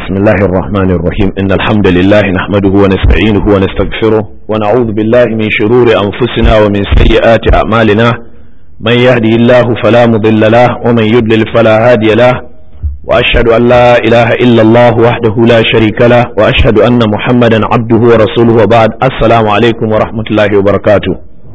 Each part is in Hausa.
بسم الله الرحمن الرحيم إن الحمد لله نحمده ونستعينه ونستغفره ونعوذ بالله من شرور أنفسنا ومن سيئات أعمالنا من يهدي الله فلا مضل له ومن يضلل فلا هادي له وأشهد أن لا إله إلا الله وحده لا شريك له وأشهد أن محمدا عبده ورسوله وبعد السلام عليكم ورحمة الله وبركاته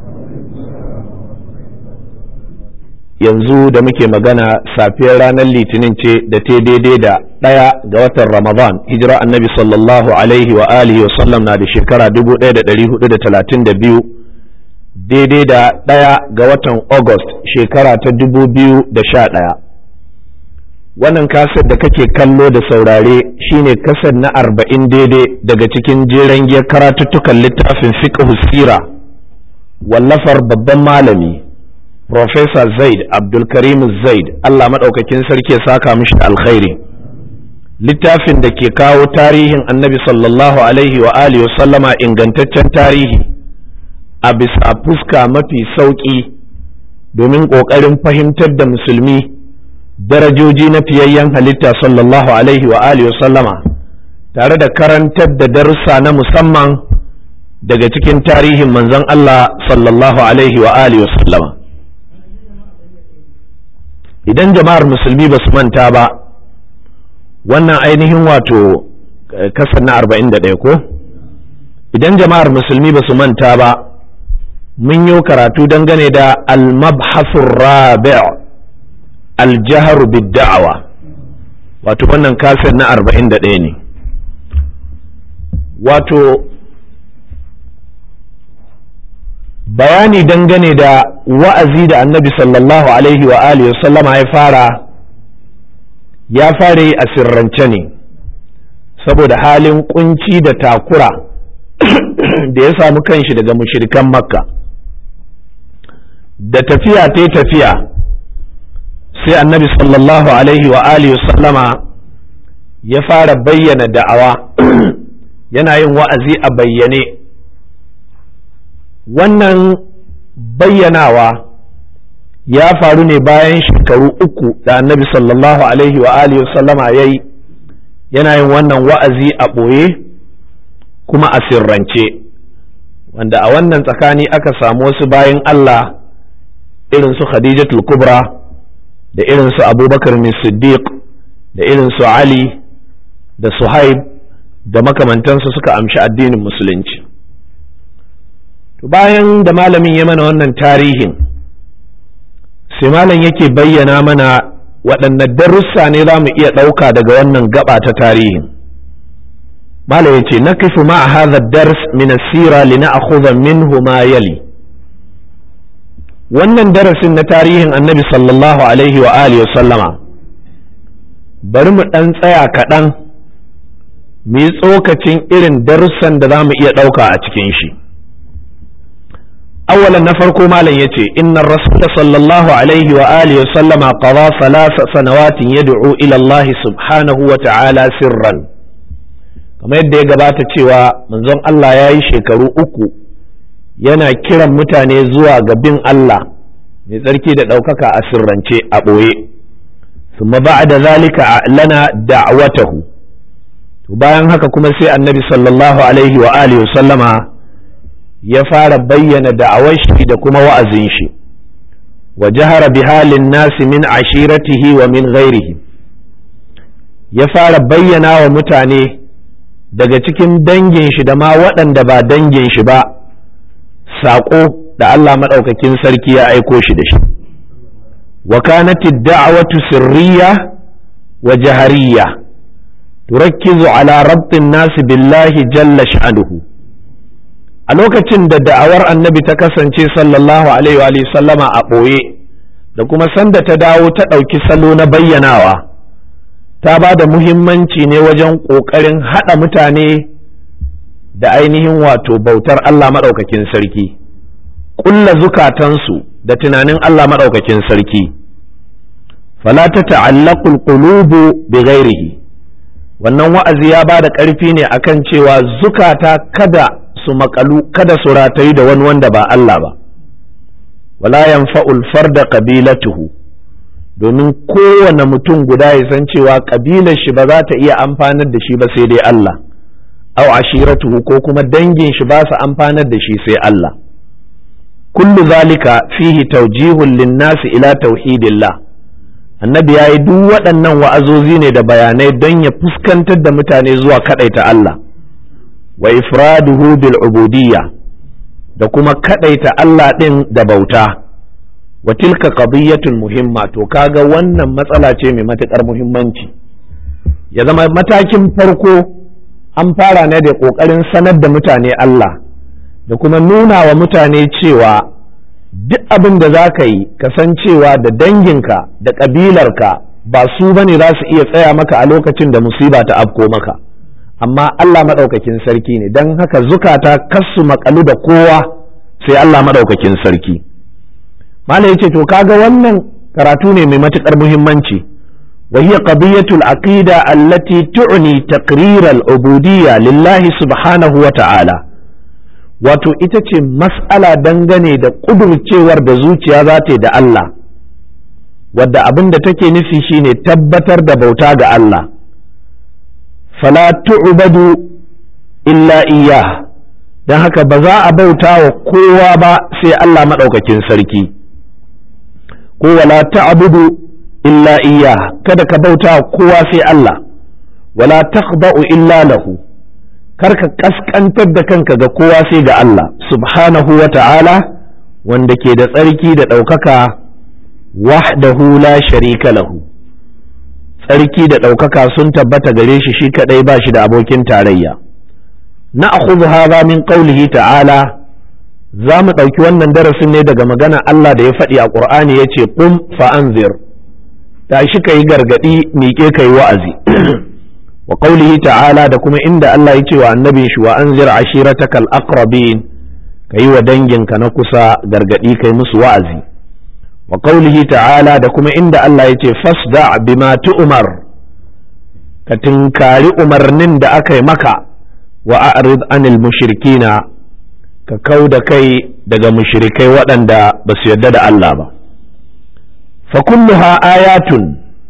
yanzu da muke magana safiyar ranar litinin ce da ta daidai da ɗaya ga watan ramadan hijira annabi sallallahu alaihi wa alihi wa sallam na da shekara 1432 daidai da ɗaya ga watan august shekara ta 2011 wannan kasar da kake kallo da saurare shine kasar na arba'in daidai daga cikin jeren giyar karatuttukan littafin fiqh sira wallafar babban malami Profesa Zaid Abdulkarim Zaid Allah maɗaukakin sarki ya saka mishi alkhairi littafin da ke kawo tarihin annabi sallallahu alaihi wa alihi wa sallama ingantaccen tarihi a bisa fuska mafi sauƙi domin ƙoƙarin fahimtar da musulmi darajoji na fiyayyen halitta sallallahu alaihi wa alihi wa sallama tare da karantar da darussa na musamman daga cikin tarihin manzon Allah sallallahu alaihi wa alihi wa sallama idan jama'ar musulmi ba su manta ba wannan ainihin wato kasar na 41 ko idan jama'ar musulmi ba su manta ba mun yi karatu dangane da al-mabhasur rabi' al-jahr bid-da'wa wato wannan kasar na 41 ne wato bayani dangane da wa'azi da annabi sallallahu alaihi wa alihi sallama ya fara ya fara yi a sirrance ne saboda halin kunci da takura da ya samu kanshi daga mushirikan makka da tafiya ta tafiya sai annabi sallallahu alaihi wa alihi sallama ya fara bayyana da'awa yana yin wa'azi a bayyane wannan bayyanawa ya faru ne bayan shekaru uku da annabi sallallahu alaihi wa alihi sallama ya yi yana yin wannan wa'azi a ɓoye kuma a sirrance wanda a wannan tsakani aka samu wasu bayan Allah irin su Khadijatul Kubra da irin su Abubakar Siddiq da irin su Ali da Suhaib da makamantansu suka amshi addinin musulunci bayan da malamin ya mana wannan tarihin sai malam yake bayyana mana waɗanne darussa ne za mu iya ɗauka daga wannan gaba ta tarihin malam ya ce nakifu ma a hadha dars min asira li na'khudha minhu ma yali wannan darasin na tarihin annabi sallallahu alaihi wa alihi wa sallama bari mu ɗan tsaya kaɗan mu yi tsokacin irin darussan da za mu iya ɗauka a cikin shi أولا نفرق مالا يتي إن الرسول صلى الله عليه وآله وسلم قضى ثلاث سنوات يدعو إلى الله سبحانه وتعالى سرا كما يدى قبات تيوى من زن الله ياي شكرو أكو yana kiran mutane zuwa ga bin Allah mai tsarki da ɗaukaka a sirrance a ɓoye summa ba'da zalika lana da'watahu to bayan haka kuma sai annabi sallallahu alaihi wa alihi wa sallama ya fara bayyana da'awar shi da kuma wa'azin shi wa jahara bi halin nasi min ashiratihi wa min ghairihi ya fara bayyana wa mutane daga cikin dangin shi da ma waɗanda ba dangin shi ba saƙo da Allah maɗaukakin sarki ya aiko shi da shi wa kanati da'awatu sirriya wa jahariya turakkizu ala rabtin nasi billahi jalla sha'anuhu a lokacin da da'awar annabi ta kasance sallallahu alaihi wa sallama a ɓoye da kuma sanda ta dawo ta ɗauki salo na bayyanawa ta ba da muhimmanci ne wajen ƙoƙarin haɗa mutane da ainihin wato bautar Allah maɗaukakin sarki ƙulla zukatansu da tunanin Allah maɗaukakin sarki fala ta ta'allaqul qulubu bi ghairihi wannan wa'azi ya ba da ƙarfi ne akan cewa zukata kada su makalu kada su ratayi da wani wanda ba Allah ba wala yanfa'ul farda qabilatuhu domin kowane mutum guda ya san cewa ƙabilar shi ba za ta iya amfanar da shi ba sai dai Allah aw ashiratuhu ko kuma dangin shi ba su amfanar da shi sai Allah kullu zalika fihi tawjihun linnasi ila tauhidillah annabi ya yi duk waɗannan wa'azozi ne da bayanai don ya fuskantar da mutane zuwa kaɗaita Allah wa ifraduhu bil ubudiyya da kuma kaɗaita Allah ɗin da bauta wa tilka qadiyyatun muhimma to kaga wannan matsala ce mai matuƙar muhimmanci ya zama matakin farko an fara ne da ƙoƙarin sanar da mutane Allah da kuma nuna wa mutane cewa duk abin da za ka yi kasancewa da danginka da ƙabilarka ba su ba ne za su iya tsaya maka a lokacin da musiba ta afko maka amma Allah maɗaukakin sarki ne don haka zukata kasu makalu da kowa sai Allah maɗaukakin sarki Malam ya ce to kaga wannan karatu ne mai matuƙar muhimmanci wa hiya qadiyatul aqida allati tu'ni taqrir al-ubudiyya lillahi subhanahu wa ta'ala wato ita ce mas'ala dangane da ƙudurcewar da zuciya za ta yi da Allah wadda abin da take nufi shine tabbatar da bauta ga Allah fala tu'badu illa iya don haka ba za a bauta wa kowa ba sai Allah maɗaukakin sarki ko wala ta'budu illa iya kada ka bauta wa kowa sai Allah wala takhda'u illa lahu karka kaskantar da kanka ga kowa sai ga Allah subhanahu wa ta'ala wanda ke da tsarki da ɗaukaka wahdahu la sharika lahu tsarki da ɗaukaka sun tabbata gare shi shi kaɗai ba shi da abokin tarayya na akhudhu hadha min qawlihi ta'ala za mu ɗauki wannan darasin ne daga magana Allah da ya faɗi a ƙur'ani ya ce qum fa anzir tashi ka yi gargaɗi miƙe ka yi wa'azi wa qawlihi ta'ala da kuma inda Allah ya ce wa annabin shi wa anzir ashiratakal aqrabin kayi wa danginka na kusa gargadi kai musu wa'azi wa qawlihi ta'ala da kuma inda Allah ya ce fasda bima tu'mar ka tinkari umarnin da aka yi maka wa a'rid anil mushrikina ka kau da kai daga mushrikai waɗanda ba su yarda da Allah ba fa kulluha ayatun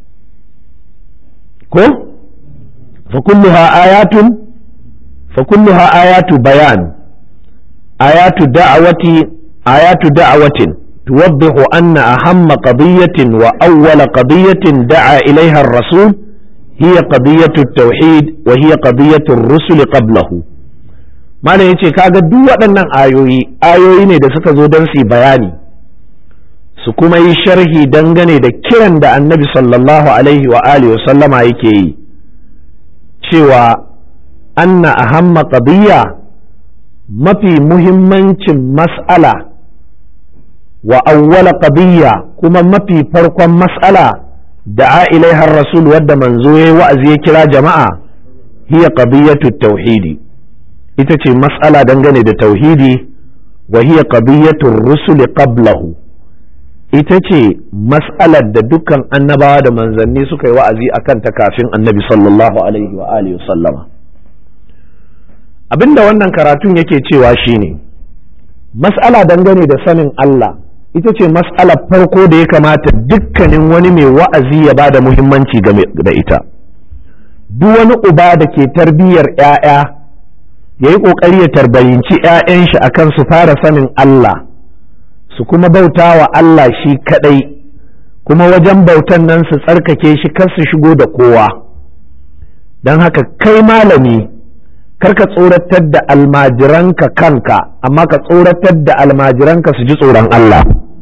ko فكلها آيات فكلها آيات بيان آيات دعوة آيات دعوة توضح أن أهم قضية وأول قضية دعا إليها الرسول هي قضية التوحيد وهي قضية الرسل قبله ما ne yace kaga duk waɗannan ayoyi ayoyi ne da suka zo don su bayani su kuma yi sharhi dangane da kiran da annabi sallallahu alaihi wa alihi wa sallama yake yi cewa anna ahamma qadiyya mafi muhimmancin mas'ala wa awwala qadiyya kuma mafi farkon mas'ala da ilaihar rasul wadda manzo yayi wa'azi ya kira jama'a hiya qadiyatu tauhidi ita ce mas'ala dangane da tauhidi wa hiya qadiyatu rusul qablahu ita ce mas'alar da dukkan annabawa da manzanni suka yi wa'azi a kanta kafin annabi sallallahu alaihi wa alihi sallama abinda wannan karatun yake cewa shine mas'ala dangane da sanin Allah ita ce mas'alar farko da ya kamata dukkanin wani mai wa'azi ya ba da muhimmanci da ita duk wani uba da ke tarbiyyar 'ya'ya ya yi ƙoƙari ya tarbayinci 'ya'yan shi akan su fara sanin Allah su kuma bauta wa Allah shi kaɗai kuma wajen bautan nan su tsarkake shi kar su shigo da kowa don haka kai malami karka tsoratar da almajiranka kanka amma ka tsoratar da almajiranka su ji tsoron Allah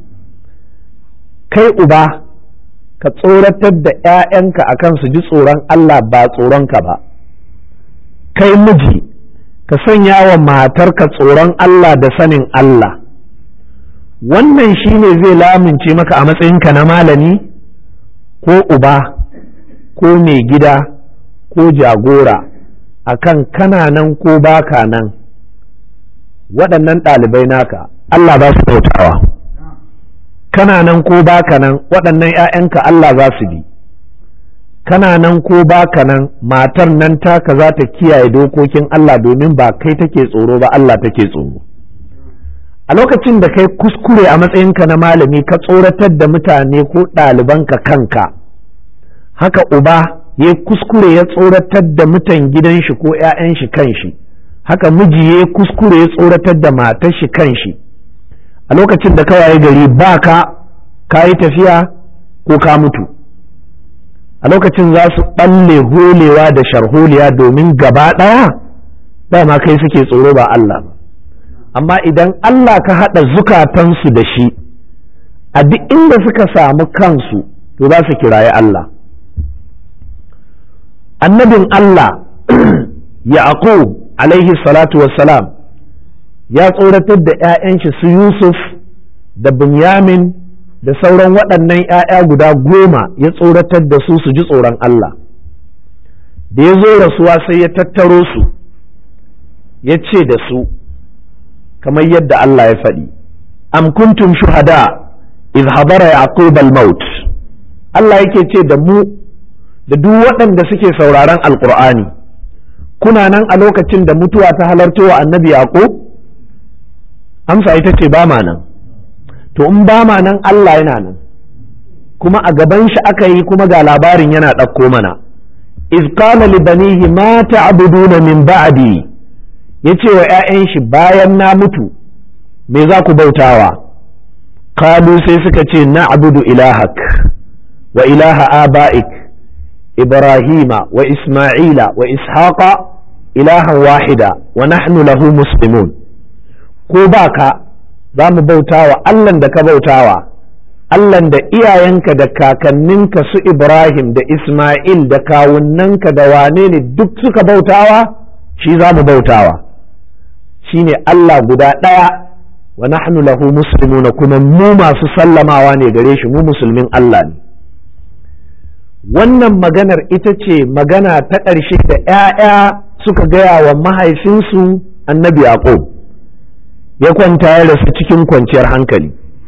kai uba ka tsoratar da 'ya'yanka akan su ji tsoron Allah ba tsoronka ba kai miji ka sanya wa matarka tsoron Allah da sanin Allah wannan shi ne zai lamince maka a matsayinka na malami ko uba ko mai gida ko jagora akan kana nan ko baka nan waɗannan ɗalibai naka Allah za su bautawa kana nan ko baka nan waɗannan 'ya'yanka Allah za su bi kana nan ko baka nan matar nan taka za ta kiyaye dokokin Allah domin ba kai take tsoro ba Allah take tsoro a lokacin da kai kuskure a matsayinka na malami ka tsoratar da mutane ko ɗalibanka kanka haka uba ya kuskure ya tsoratar da mutan gidan shi ko 'ya'yan shi kanshi haka miji ya kuskure ya tsoratar da matar shi kanshi a lokacin da kawai gari ba ka ka yi tafiya ko ka mutu a lokacin za su ɓalle holewa da sharholiya domin gaba ɗaya dama kai suke tsoro ba Allah ba amma idan Allah ka haɗa zukatansu da shi a duk inda suka samu kansu to za su kiraye Allah annabin Allah Yaqub alaihi salatu wassalam ya tsoratar da 'ya'yan shi su Yusuf da Binyamin da sauran waɗannan 'ya'ya guda goma ya tsoratar da su su ji tsoron Allah da ya zo rasuwa sai ya tattaro su ya ce da su kamar yadda Allah ya faɗi am kuntum shuhada iz hadara yaqub al-maut Allah yake ce da mu da duk waɗanda suke sauraron alqur'ani kuna nan a lokacin da mutuwa ta halarto wa annabi yaqub amsa ita ce ba ma nan to in ba ma nan Allah yana nan kuma a gaban shi aka yi kuma ga labarin yana ɗauko mana iz qala li banihi ma ta'buduna min ba'di yace wa 'ya'yan shi bayan na mutu me za ku bautawa kalu sai suka ce na'budu ilahak wa ilaha aba'ik ibrahima wa isma'ila wa ishaqa ilahan wahida wa nahnu lahu muslimun ko baka za mu bautawa Allahn da ka bautawa Allahn da iyayenka da kakanninka su Ibrahim da Ismail da kawunnanka da wane ne duk suka bautawa shi za mu bautawa shine Allah guda ɗaya wa nahnu lahu muslimuna kuma mu masu sallamawa ne gare shi mu musulmin Allah ne wannan maganar ita ce magana ta ƙarshe da ‘ya'ya suka gaya wa mahaifinsu annabi Yaqub ya kwanta ya rasu cikin kwanciyar hankali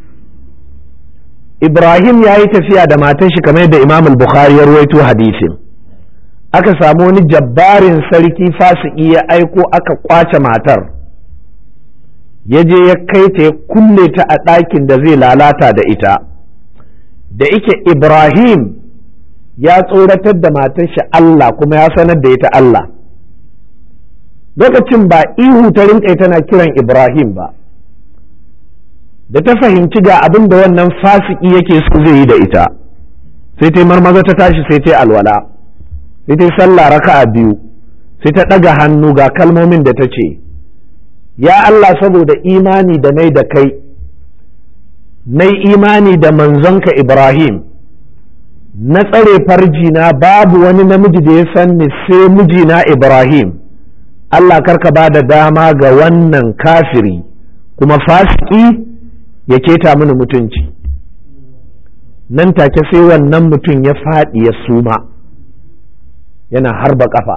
Ibrahim ya yi tafiya da matan shi kamar yadda Imam al-Bukhari ya ruwaito hadisin aka samu wani jabbarin sarki fasiki ya aiko aka kwace matar ya je ya kai ta ya kulle ta a ɗakin da zai lalata da ita da ike Ibrahim ya tsoratar da matar shi Allah kuma ya sanar da ita Allah lokacin ba ihu ta rinƙai tana kiran Ibrahim ba da ta fahimci ga abin da wannan fasiki yake so zai yi da ita sai ta marmaza ta tashi sai ta alwala sai ta sallah raka'a biyu sai ta ɗaga hannu ga kalmomin da ta ce ya Allah saboda imani da nai da kai nai imani da manzonka Ibrahim na tsare farjina babu wani namiji da ya san ni sai mijina Ibrahim Allah karka ba da dama ga wannan kafiri kuma fasiki ya keta mini mutunci nan take sai wannan mutum ya faɗi ya suma yana harba ƙafa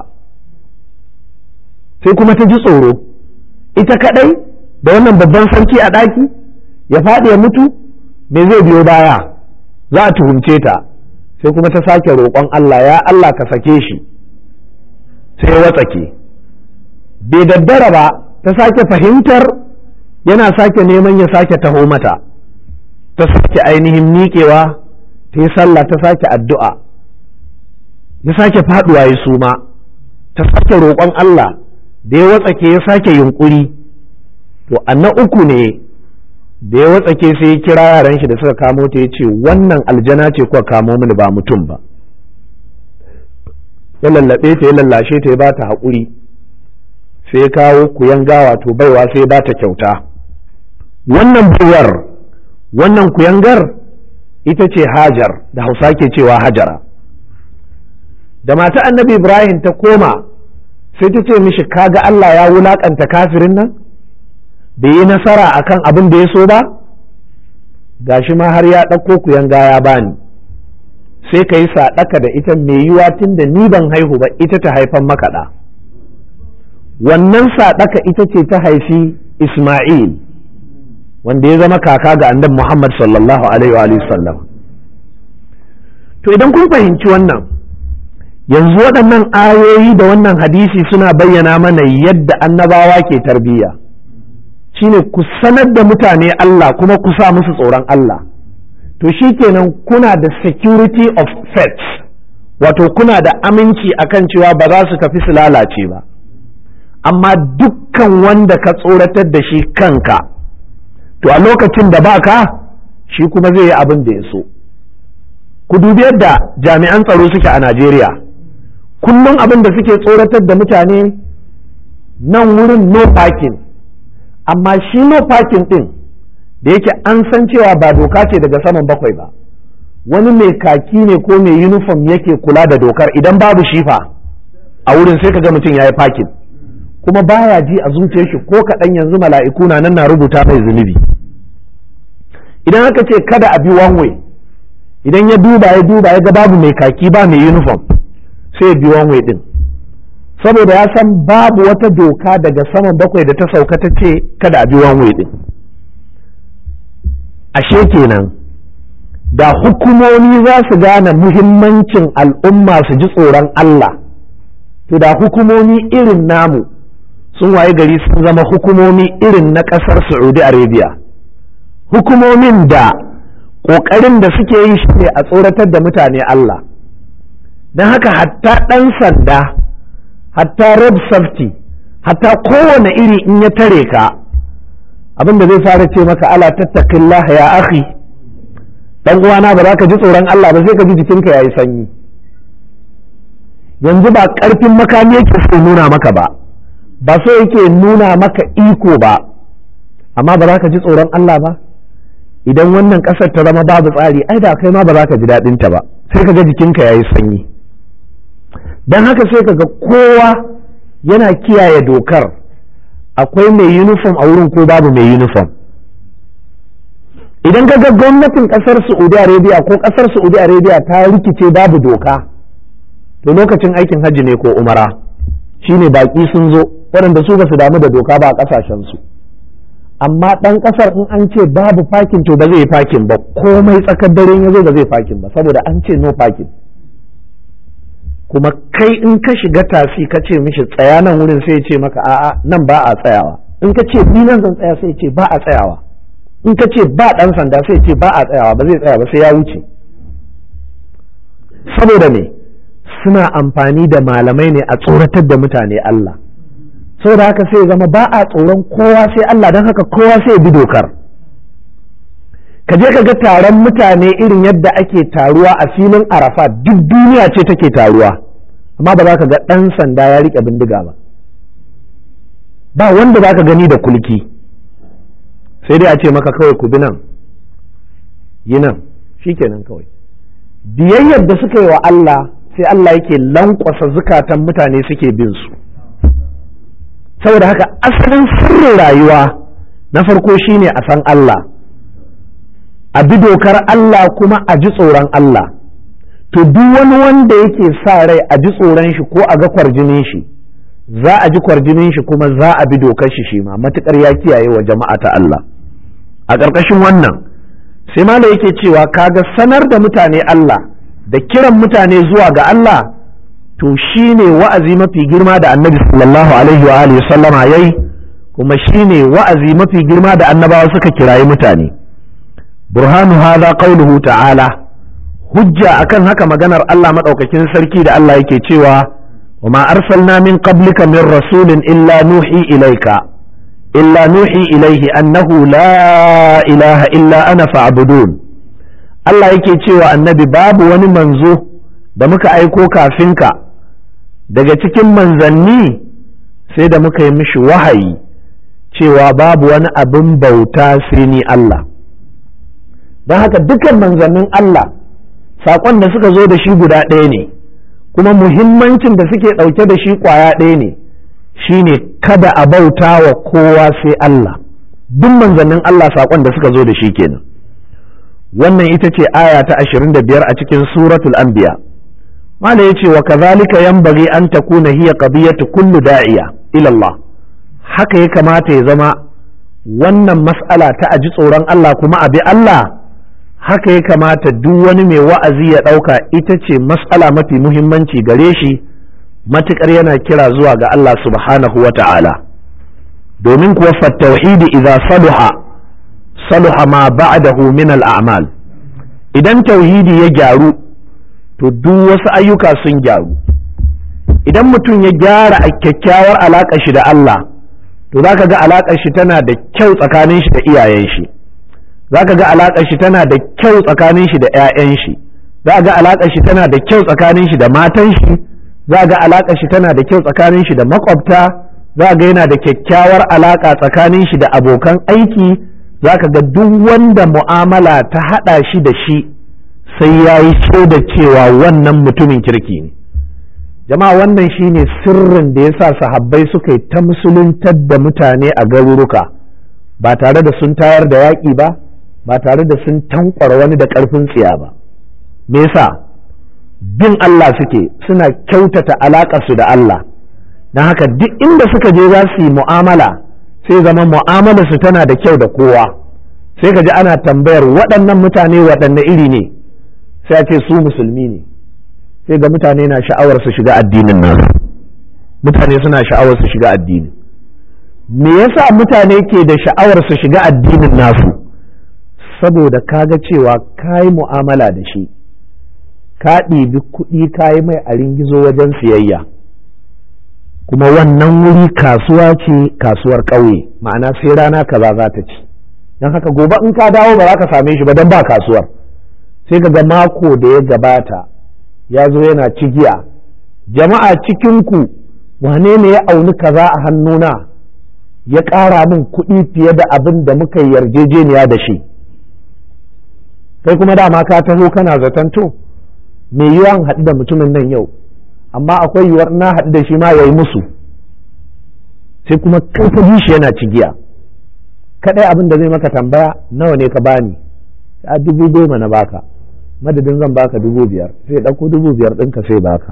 sai kuma ta ji tsoro ita kaɗai da wannan babban sarki a ɗaki ya faɗi ya mutu me zai biyo baya za a tuhumce ta sai kuma ta sake roƙon Allah ya Allah ka sake shi sai ya watsake bai daddara ba ta sake fahimtar yana sake neman ya sake taho mata ta sake ainihin miƙewa ta yi sallah ta sake addu'a ya sake faɗuwa ya suma ta sake roƙon Allah da ya watsake ya sake yunƙuri to na uku ne da ya watsake sai ya kira yaran shi da suka kamo ta ya ce wannan aljana ce kuka kamo mini ba mutum ba ya lallaɓe ta ya lallashe ta ya ba ta haƙuri sai ya kawo kuyan gawa to baiwa sai ya ba ta kyauta wannan baiwar wannan kuyangar ita ce hajar da hausa ke cewa hajara da mata annabi ibrahim ta koma sai ta ce mishi kaga allah ya wulaƙanta kafirin nan bai yi nasara akan abin da ya so ba gashi ma har ya ɗauko kuyanga ya bani sai ka yi saɗaka da ita mai yiwa tun da ni ban haihu ba ita ta haifan makaɗa wannan saɗaka ita ce ta haifi isma'il wanda ya zama kaka ga annabi Muhammad sallallahu alaihi wa sallam to idan kun fahimci wannan yanzu waɗannan ayoyi da wannan hadisi suna bayyana mana yadda annabawa ke tarbiyya shine ku sanar da mutane Allah kuma ku sa musu tsoron Allah to shikenan kuna da security of faith wato kuna da aminci akan cewa ba za su tafi su lalace ba amma dukkan wanda ka tsoratar da shi kanka to a lokacin da baka shi kuma zai yi abin da ya so ku dubi yadda jami'an tsaro suke a Najeriya kullum abin da suke tsoratar da mutane nan wurin no parking amma shi no parking din da yake an san cewa ba doka ce daga saman bakwai ba wani mai kaki ne ko mai uniform yake kula da dokar idan babu shifa a wurin sai ka ga mutum ya yi parking kuma baya ji a zuciyar shi ko kaɗan yanzu mala'iku na nan na rubuta mai zunubi idan aka ce kada a bi one way idan ya duba ya duba ya ga babu mai kaki ba mai uniform sai ya bi one way din saboda ya san babu wata doka daga saman bakwai da ta sauka ta ce kada a bi one way din ashe kenan da hukumomi za su gane muhimmancin al'umma su ji tsoron Allah to da hukumomi irin namu sun waye gari sun zama hukumomi irin na ƙasar Saudi Arabia hukumomin da ƙoƙarin da suke yi shi ne a tsoratar da mutane Allah don haka hatta ɗan sanda hatta road safety hatta kowane iri in ya tare ka abin da zai fara ce maka ala tattaqillah ya akhi dan uwana ba za ka ji tsoron Allah ba sai ka ji jikinka yayi sanyi yanzu ba karfin makami yake so nuna maka ba ba so yake nuna maka iko ba amma ba za ka ji tsoron Allah ba idan wannan ƙasar ta zama babu tsari ai da kai ma ba za ka ji daɗin ta ba sai ka ga jikinka yayi sanyi dan haka sai ka ga kowa yana kiyaye dokar akwai mai uniform a wurin ko babu mai uniform idan ka ga gwamnatin kasar saudi arabia ko kasar saudi arabia ta rikice babu doka to lokacin aikin hajji ne ko umara shine baki sun zo waɗanda su ba su damu da doka ba a ƙasashen su amma ɗan ƙasar in an ce babu fakin to ba zai yi fakin ba komai tsakar dare ya zo ba zai fakin ba saboda an ce no fakin kuma kai in ka shiga tasi ka ce mishi tsaya nan wurin sai ce maka a'a nan ba a tsayawa in ka ce ni nan zan tsaya sai ce ba a tsayawa in ka ce ba dan sanda sai ce ba a tsayawa ba zai tsaya ba sai ya wuce saboda me suna amfani da malamai ne a tsoratar da mutane Allah saboda haka sai zama ba a tsoron kowa sai Allah don haka kowa sai bi dokar ka je ka ga taron mutane irin yadda ake taruwa a filin arafa duk duniya ce take taruwa amma ba za ka ga ɗan sanda ya riƙe bindiga ba ba wanda za ka gani da kulki sai dai a ce maka kawai ku bi nan yi nan shikenan kawai biyayyar da suka yi wa Allah sai Allah yake lankwasa zukatan mutane suke bin su saboda haka asalin sirrin rayuwa na farko shine a san Allah a bi dokar Allah kuma a ji tsoron Allah to duk wani wanda yake sa rai a ji tsoron shi ko a ga kwarjinin shi za a ji kwarjinin shi kuma za a bi dokar shi shi ma matukar ya kiyaye wa jama'a ta Allah a ƙarƙashin wannan sai mala yake cewa kaga sanar da mutane Allah da kiran mutane zuwa ga Allah to shine wa'azi mafi girma da annabi sallallahu alaihi wa alihi sallama yayi kuma shine wa'azi mafi girma da annabawa suka kirayi mutane burhanu hadha qawluhu ta'ala hujja akan haka maganar Allah madaukakin sarki da Allah yake cewa wa ma arsalna min qablika min rasulin illa nuhi ilayka illa nuhi ilayhi annahu la ilaha illa ana fa'budun Allah yake cewa annabi babu wani manzo da muka aiko kafin ka daga cikin manzanni sai da muka yi mishi wahayi cewa babu wani abin bauta sai ni Allah don haka dukkan manzannin Allah saƙon da suka zo da shi guda ɗaya ne kuma muhimmancin da suke ɗauke da shi ƙwaya ɗaya ne shine kada a bauta wa kowa sai Allah duk manzannin Allah saƙon da suka zo da shi kenan wannan ita ce aya ta 25 a cikin suratul anbiya mala ya ce wa kazalika yanbaghi an takuna hiya qadiyatu kullu da'iya ila Allah haka ya kamata ya zama wannan mas'ala ta aji tsoron Allah kuma abi Allah haka ya kamata duk wani mai wa'azi ya ɗauka ita ce mas'ala mafi muhimmanci gare shi matuƙar yana kira zuwa ga Allah subhanahu wa ta'ala domin kuwa fattauhidi idza saluha saluha ma ba'dahu min al-a'mal idan tauhidi ya gyaru to duk wasu ayyuka sun gyaru idan mutum ya gyara a kyakkyawar alaƙar shi da Allah to zaka ga alaƙar shi tana da kyau tsakanin shi da iyayen shi zaka ga alaƙar shi tana da kyau tsakanin shi da 'ya'yan shi za ga alaƙar shi tana da kyau tsakanin shi da matan shi za ga alaƙar shi tana da kyau tsakanin shi da makwabta za ga yana da kyakkyawar alaƙa tsakanin shi da abokan aiki za ka ga duk wanda mu'amala ta haɗa shi da shi sai ya yi da cewa wannan mutumin kirki ne jama'a wannan shine sirrin da ya sa sahabbai suka yi ta musuluntar da mutane a garuruka ba tare da sun tayar da yaƙi ba ba tare da sun tankwara wani da ƙarfin tsiya ba me yasa bin Allah suke suna kyautata alaƙarsu da Allah don haka duk inda suka je za su yi mu'amala sai zama mu'amalarsu tana da kyau da kowa sai ka ji ana tambayar waɗannan mutane waɗanne iri ne sai a ce su musulmi ne sai ga mutane na sha'awar su shiga addinin nasu mutane suna sha'awar su shiga addini me yasa mutane ke da sha'awar su shiga addinin nasu saboda kaga cewa ka yi mu'amala da shi ka ɗibi kuɗi ka yi mai a ringizo wajen siyayya kuma wannan wuri kasuwa ce kasuwar ƙauye ma'ana sai rana kaza za ta ci don haka gobe in ka dawo ba za ka same shi ba don ba kasuwar sai ka ga mako da ya gabata ya zo yana cigiya jama'a cikinku wane ne ya auni kaza a hannuna ya ƙara min kuɗi fiye da abin da muka yarjejeniya da shi kai kuma dama ka taho kana zaton to me yiwuwa haɗu da mutumin nan yau amma akwai yiwuwar na haɗu da shi ma ya yi musu sai kuma kai ka ji shi yana cigiya kaɗai abin da zai maka tambaya nawa ne ka bani a dubu goma na baka madadin zan baka dubu biyar sai ɗauko dubu biyar ɗinka sai baka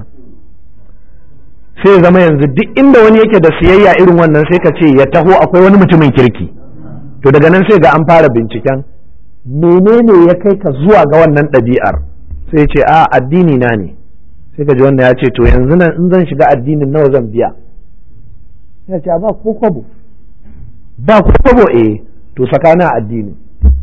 sai zama yanzu duk inda wani yake da siyayya irin wannan sai ka ce ya taho akwai wani mutumin kirki to daga nan sai ga an fara binciken menene ya kai ka zuwa ga wannan ɗabi'ar sai ce a addini na ne sai ka ji wannan ya ce to yanzu nan in zan shiga addinin nawa zan biya ya ce ba ko kwabo ba ko kwabo eh to sakana addini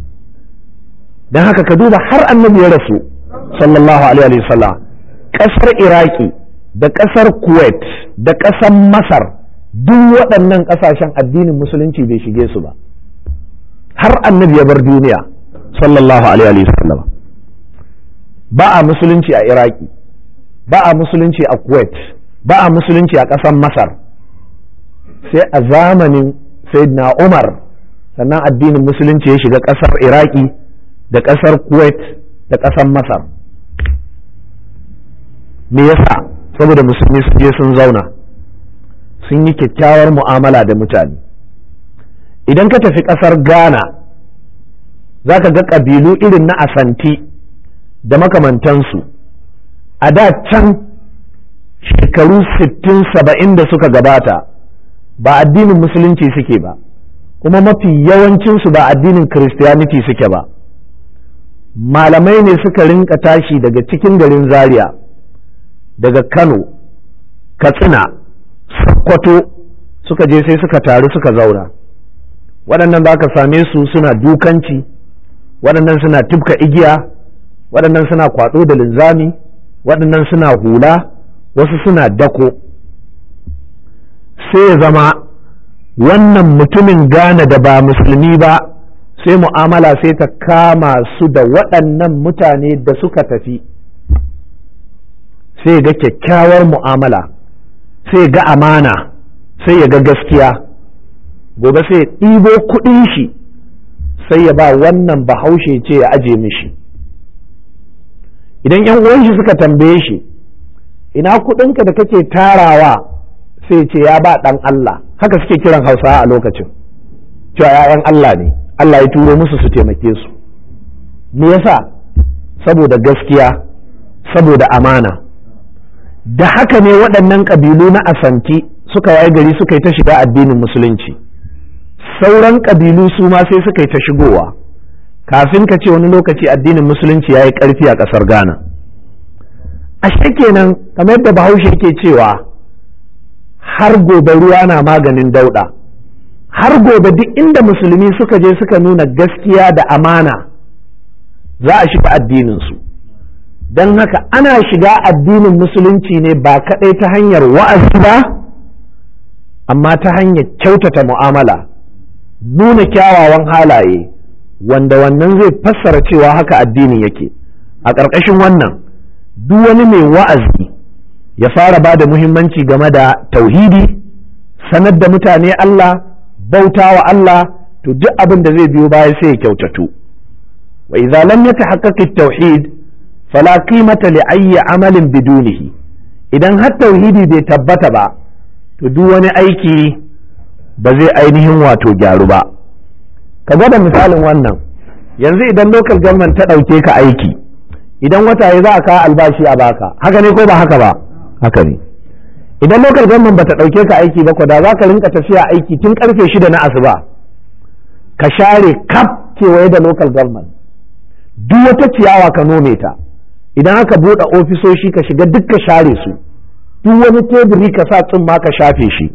dan haka ka duba har annabi ya rasu sallallahu alaihi wa sallam kasar iraki da kasar kuwait da kasar masar duk waɗannan ƙasashen addinin musulunci bai shige su ba har annabi ya bar duniya sallallahu alaihi wa sallam ba a musulunci a iraki ba a musulunci a kuwait ba a musulunci a ƙasar masar sai a zamanin sayyidina umar sannan addinin musulunci ya shiga ƙasar iraki da ƙasar kuwait da ƙasar masar me yasa saboda musulmi sun je sun zauna sun yi kyakkyawar mu'amala da mutane idan ka tafi ƙasar ghana za ka ga ƙabilu irin na asanti da makamantansu a da can shekaru sittin saba'in da suka gabata ba addinin musulunci suke ba kuma mafi yawancinsu ba addinin christianity suke ba malamai ne suka rinka tashi daga cikin garin zaria daga kano katsina sokoto suka je sai suka taru suka zauna waɗannan za ka same su suna dukanci waɗannan suna tufka igiya waɗannan suna kwaɗo da linzami waɗannan suna hula wasu suna dako sai ya zama wannan mutumin gane da ba musulmi ba sai mu'amala sai ta kama su da waɗannan mutane da suka tafi sai ga kyakkyawar mu'amala sai ga amana sai ya ga gaskiya gobe sai ya ɗibo kuɗin shi sai ya ba wannan bahaushe ce ya aje mishi idan yan uwan shi suka tambaye shi ina kuɗinka da kake tarawa sai ce ya ba ɗan Allah haka suke kiran hausa a lokacin cewa ‘ya'yan Allah ne Allah ya turo musu su taimake su me yasa saboda gaskiya saboda amana da haka ne waɗannan ƙabilu na asanti suka waye gari suka yi ta shiga addinin musulunci sauran ƙabilu su ma sai suka yi ta shigowa kafin ka ce wani lokaci addinin musulunci ya yi ƙarfi a ƙasar ghana ashe kenan kamar yadda bahaushe ke cewa har gobe ruwa na maganin dauɗa har gobe duk inda musulmi suka je suka nuna gaskiya da amana za a shiga addininsu don haka ana shiga addinin musulunci ne ba kaɗai ta hanyar wa'azi ba amma ta hanyar kyautata mu'amala nuna kyawawan halaye wanda wannan zai fassara cewa haka addinin yake a ƙarƙashin wannan duk wani mai wa'azi ya fara ba da muhimmanci game da tauhidi sanar da mutane Allah bauta wa Allah to duk abin da zai biyo baya sai ya kyautatu wa idza lam yatahaqqaq at-tauhid fala qimata li ayyi amalin bidunihi idan har tauhidi bai tabbata ba to duk wani aiki ba zai ainihin wato gyaru ba ka gwada misalin wannan yanzu idan local government ta ɗauke ka aiki idan wata ya za a kawo albashi a baka haka ne ko ba haka ba haka ne idan local government bata ɗauke ka aiki ba ko da za ka rinka tafiya aiki tun karfe shida na asuba ka share kaf kewaye da local government duk wata ciyawa ka nome ta idan aka buɗe ofisoshi ka shiga duk ka share su duk wani teburi ka sa tsumma ka shafe shi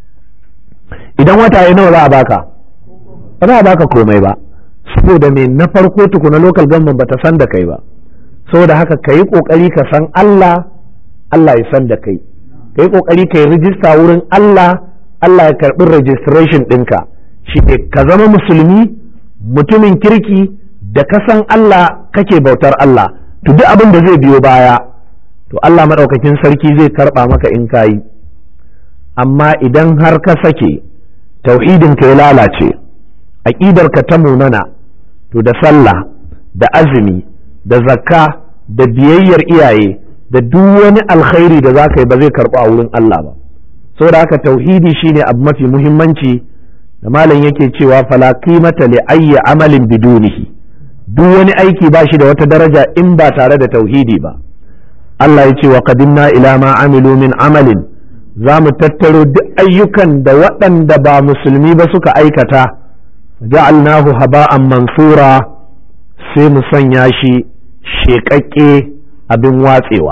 idan wata ya nawa za a baka ba za a baka komai ba saboda me na farko tukuna local government bata san da kai ba saboda haka ka yi ƙoƙari ka san Allah Allah ya san da kai ka yi ƙoƙari ka yi rijista wurin Allah Allah ya karɓi registration ɗinka shi ne ka zama musulmi mutumin kirki da ka san Allah kake bautar Allah to duk abin da zai biyo baya to Allah maɗaukakin sarki zai karɓa maka in ka yi amma idan har ka sake tauhidinka ya lalace aƙidarka ta munana to da sallah da azumi da zakka da biyayyar iyaye da duk wani alkhairi da za ka yi ba zai karɓu a wurin Allah ba saboda haka tauhidi shine abu mafi muhimmanci da malam yake cewa fala qimata li ayyi amalin bidunihi duk wani aiki ba shi da wata daraja in ba tare da tauhidi ba Allah ya ce wa qadimna ila ma amilu min amalin za mu tattaro duk ayyukan da waɗanda ba musulmi ba suka aikata ja'alnahu haba'an mansura sai mu sanya shi sheƙaƙƙe abin watsewa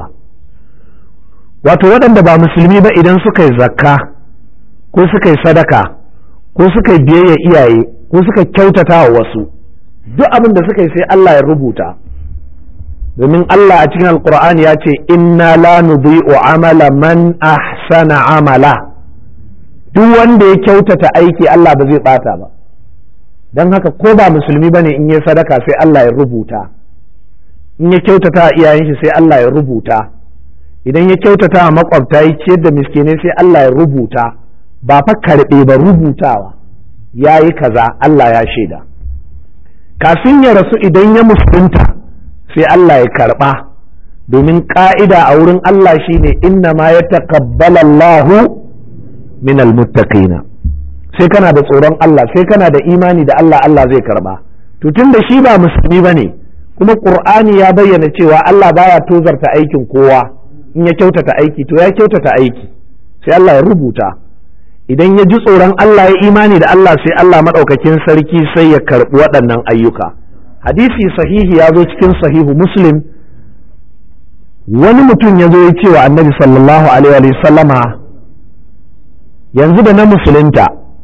wato waɗanda ba musulmi ba idan suka yi zakka ko suka yi sadaka ko suka yi biyayya iyaye ko suka kyautata wa wasu duk abin da suka yi sai Allah ya rubuta domin Allah a cikin alkur'ani ya ce inna la nudhi'u amala man ahsana amala duk wanda ya kyautata aiki Allah ba zai bata ba don haka ko ba musulmi bane in yi sadaka sai Allah ya rubuta in ya kyautata a iyayen shi sai Allah ya rubuta idan ya kyautata a makwabta ya ciyar da miskinai sai Allah ya rubuta ba fa karɓe ba rubutawa ya yi kaza Allah ya shaida kafin ya rasu idan ya musulunta sai Allah ya karɓa domin ƙa'ida a wurin Allah shine inna ma ya taqabbala Allahu min almuttaqina sai kana da tsoron Allah sai kana da imani da Allah Allah zai karɓa to tun da shi ba musulmi bane kuma Qur'ani ya bayyana cewa Allah baya tozarta aikin kowa in ya kyautata aiki to ya kyautata aiki sai Allah ya rubuta idan ya ji tsoron Allah ya imani da Allah sai Allah maɗaukakin sarki sai ya karɓi waɗannan ayyuka hadisi sahihi ya zo cikin sahihu muslim wani mutum ya zo ya ce wa annabi sallallahu alaihi sallama yanzu da na musulunta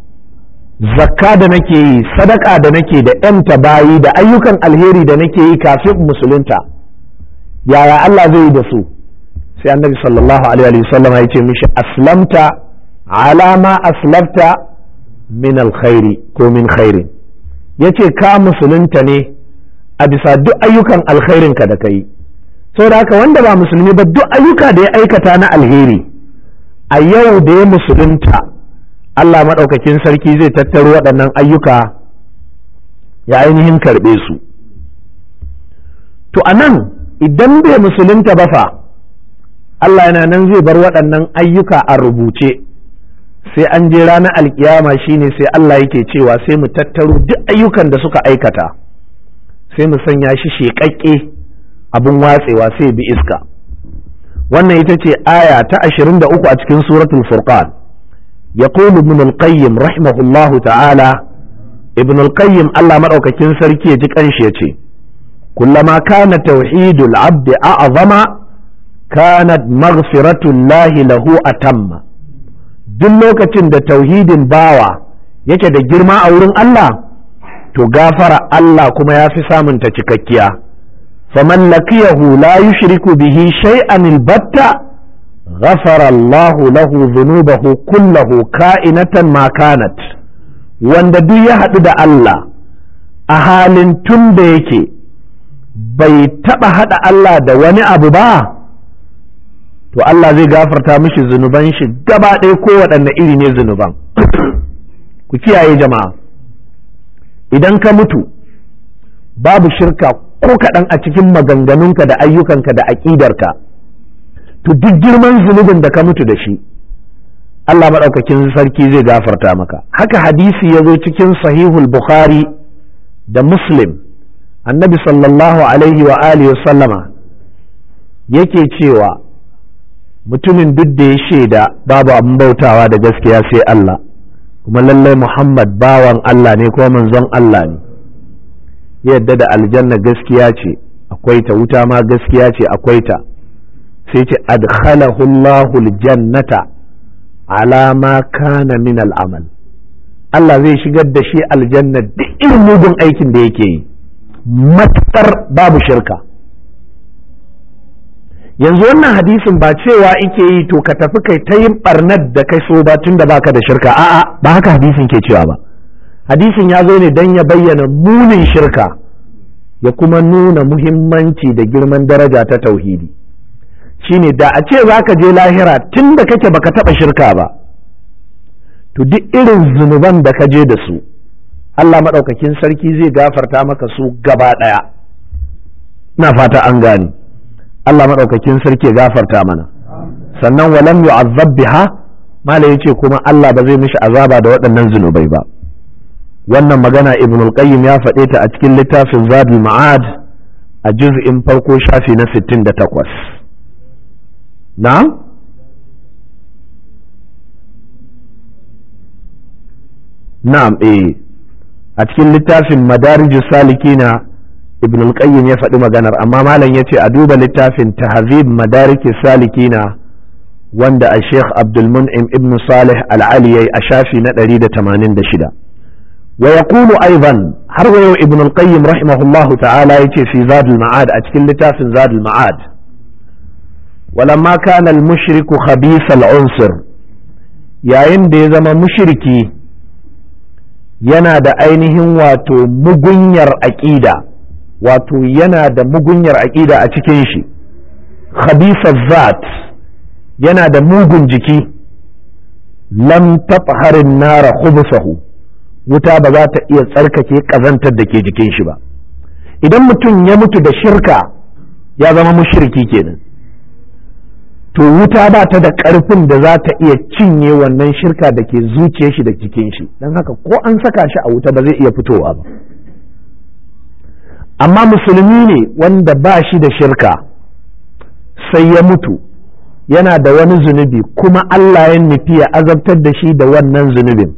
zakka da nake yi sadaka da nake da ‘yanta bayi da ayyukan alheri da nake yi kafin musulunta yaya Allah zai yi da su sai annabi sallallahu alaihi sallama ya ce mishi aslamta alama aslafta min alkhairi ko min khairin yace ka musulunta ne a bisa duk ayyukan alkhairinka da kai saboda haka wanda ba musulmi ba duk ayyuka da ya aikata na alheri a yau da ya musulunta Allah maɗaukakin sarki zai tattaro waɗannan ayyuka ya ainihin karɓe su to a nan idan bai musulunta ba fa Allah yana nan zai bar waɗannan ayyuka a rubuce sai an je ranar alkiyama shine sai Allah yake cewa sai mu tattaro duk ayyukan da suka aikata sai mu sanya shi sheƙaƙƙe abin watsewa sai bi iska wannan ita ce aya ta 23 a cikin suratul furqan yaqulu ibn al-qayyim rahimahullahu ta'ala ibn al-qayyim Allah madaukakin sarki ya ji kanshi yace kullama kana tauhidul abdi a'zama kanat maghfiratullahi lahu atamma duk lokacin da tauhidin bawa yake da girma a wurin Allah to gafara Allah kuma ya fi samunta cikakkiya faman laqiyahu la yushriku bihi shay'an albatta ghafara Allah lahu dhunubahu kullahu ka'inatan ma kanat wanda duk ya haɗu da Allah a halin tun da yake bai taɓa haɗa Allah da wani abu ba to Allah zai gafarta mishi zunuban shi gaba ɗaya ko waɗanne iri ne zunuban ku kiyaye jama'a idan ka mutu babu shirka ko kaɗan a cikin maganganunka da ayyukanka da aƙidarka to duk girman zunubin da ka mutu da shi Allah maɗaukakin sarki zai gafarta maka haka hadisi ya zo cikin sahihul bukhari da muslim annabi sallallahu alaihi wa alihi sallama yake cewa mutumin duk da ya shaida babu abin bautawa da gaskiya sai Allah kuma lallai Muhammad bawan Allah ne kuma manzon Allah ne yadda da aljanna gaskiya ce akwai ta wuta ma gaskiya ce akwai ta sai ce adkhalahu Allahu aljannata ala ma kana min al'amal Allah zai shigar da shi aljanna duk irin mugun aikin da yake yi matsar babu shirka yanzu wannan hadisin ba cewa ike yi to ka tafi kai ta yin barnar da kai so ba tun da baka da shirka a'a ba haka hadisin ke cewa ba hadisin ya zo ne don ya bayyana munin shirka ya kuma nuna muhimmanci da girman daraja ta tauhidi shine da a ce za ka je lahira tun da kake baka taba shirka ba to duk irin zunuban da ka je da su Allah maɗaukakin sarki zai gafarta maka su gaba ɗaya ina fata an gani Allah maɗaukakin sarki ya gafarta mana sannan walam yu'azzab biha mala yace kuma Allah ba zai mishi azaba da waɗannan zunubai ba wannan magana ibn al-qayyim ya faɗe ta a cikin littafin zadul ma'ad a juz'in farko shafi na 68 na'am na'am eh a cikin littafin madarijus salikina ibn al-qayyim ya faɗi maganar amma malam ya ce a duba littafin tahzib madariki salikina wanda a sheikh abdul mun'im ibn salih al-ali a shafi na 186 wa yaqulu aidan har wa yau ibn al-qayyim rahimahullah ta'ala yace fi zadul ma'ad a cikin littafin zadul ma'ad ولما كان المشرك خبيث العنصر yayin da ya zama mushriki yana da ainihin wato mugunyar aƙida wato yana da mugunyar aƙida a cikin shi khabisa zat yana da mugun jiki lam tatharin nara khubsahu wuta ba za ta iya tsarkake ƙazantar da ke jikin shi ba idan mutum ya mutu da shirka ya zama mushriki kenan to wuta ba ta da ƙarfin da za ta iya cinye wannan shirka da ke zuciyar shi da jikin shi don haka ko an saka shi a wuta ba zai iya fitowa ba amma musulmi ne wanda ba shi da shirka sai ya mutu yana da wani zunubi kuma Allah ya nufi ya azabtar da shi da wannan zunubin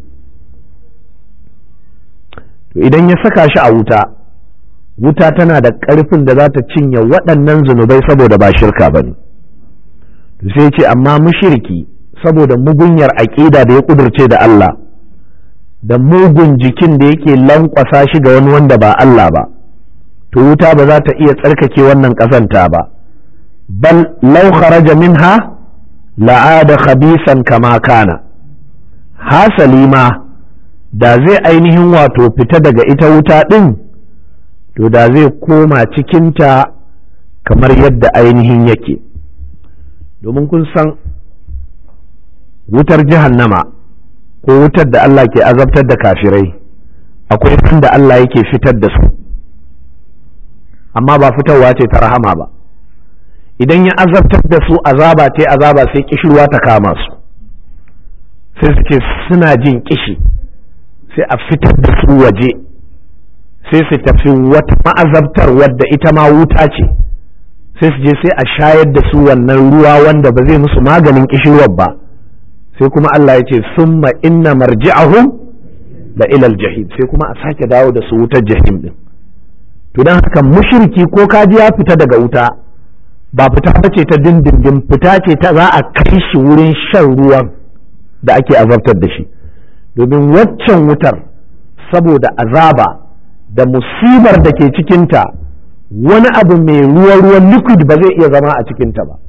to idan ya saka shi a wuta wuta tana da ƙarfin da za ta cinye waɗannan zunubai saboda ba shirka ba ne sai ce amma mushirki saboda mugunyar aƙida da ya ƙudurce da Allah da mugun jikin da yake lankwasa shi ga wani wanda ba Allah ba to wuta ba za ta iya tsarkake wannan ƙazanta ba bal law kharaja minha la'ada khabisan kama kana hasali ma da zai ainihin wato fita daga ita wuta ɗin to da zai koma cikinta kamar yadda ainihin yake domin kun san wutar jahannama ko wutar da Allah ke azabtar da kafirai akwai da Allah yake fitar da su amma ba fitarwa ce ta rahama ba idan ya azabtar da su azaba ce azaba sai kishirwa ta kama su sai su ce suna jin kishi sai a fitar da su waje sai su tafi wata ma'azabtar wadda ita ma wuta ce sai su je sai a shayar da su wannan ruwa wanda ba zai musu maganin kishirwar ba sai kuma Allah ya ce summa inna marji'ahum la ilal jahim sai kuma a sake dawo da su wutar jahim din to dan haka mushriki ko kaji ya fita daga wuta ba fita bace ta dindindin fita ce ta za a kai shi wurin shan ruwan da ake azabtar da shi domin waccan wutar saboda azaba da musibar da ke cikinta wani abu mai ruwa-ruwan liquid ba zai iya zama a cikinta ba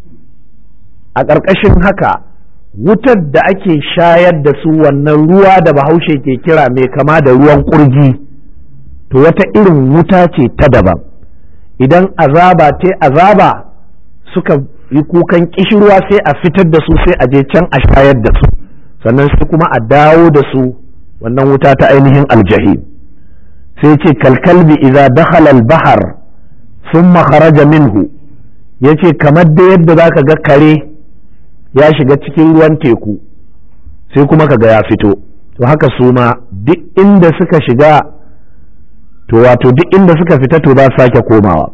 a ƙarƙashin haka wutar da ake shayar da su wannan ruwa da bahaushe ke kira mai kama da ruwan ƙurji to wata irin wuta ce ta daban idan azaba te azaba suka yi kukan kishirwa sai a fitar da su sai a je can a shayar da su sannan sai kuma a dawo da su wannan wuta ta ainihin aljahim sai ce kalkalbi idza dakhala al-bahr thumma kharaja minhu yace kamar da yadda zaka ga kare ya shiga cikin ruwan teku sai kuma kaga ya fito to haka su ma duk inda suka shiga to wato duk inda suka fita to za su sake komawa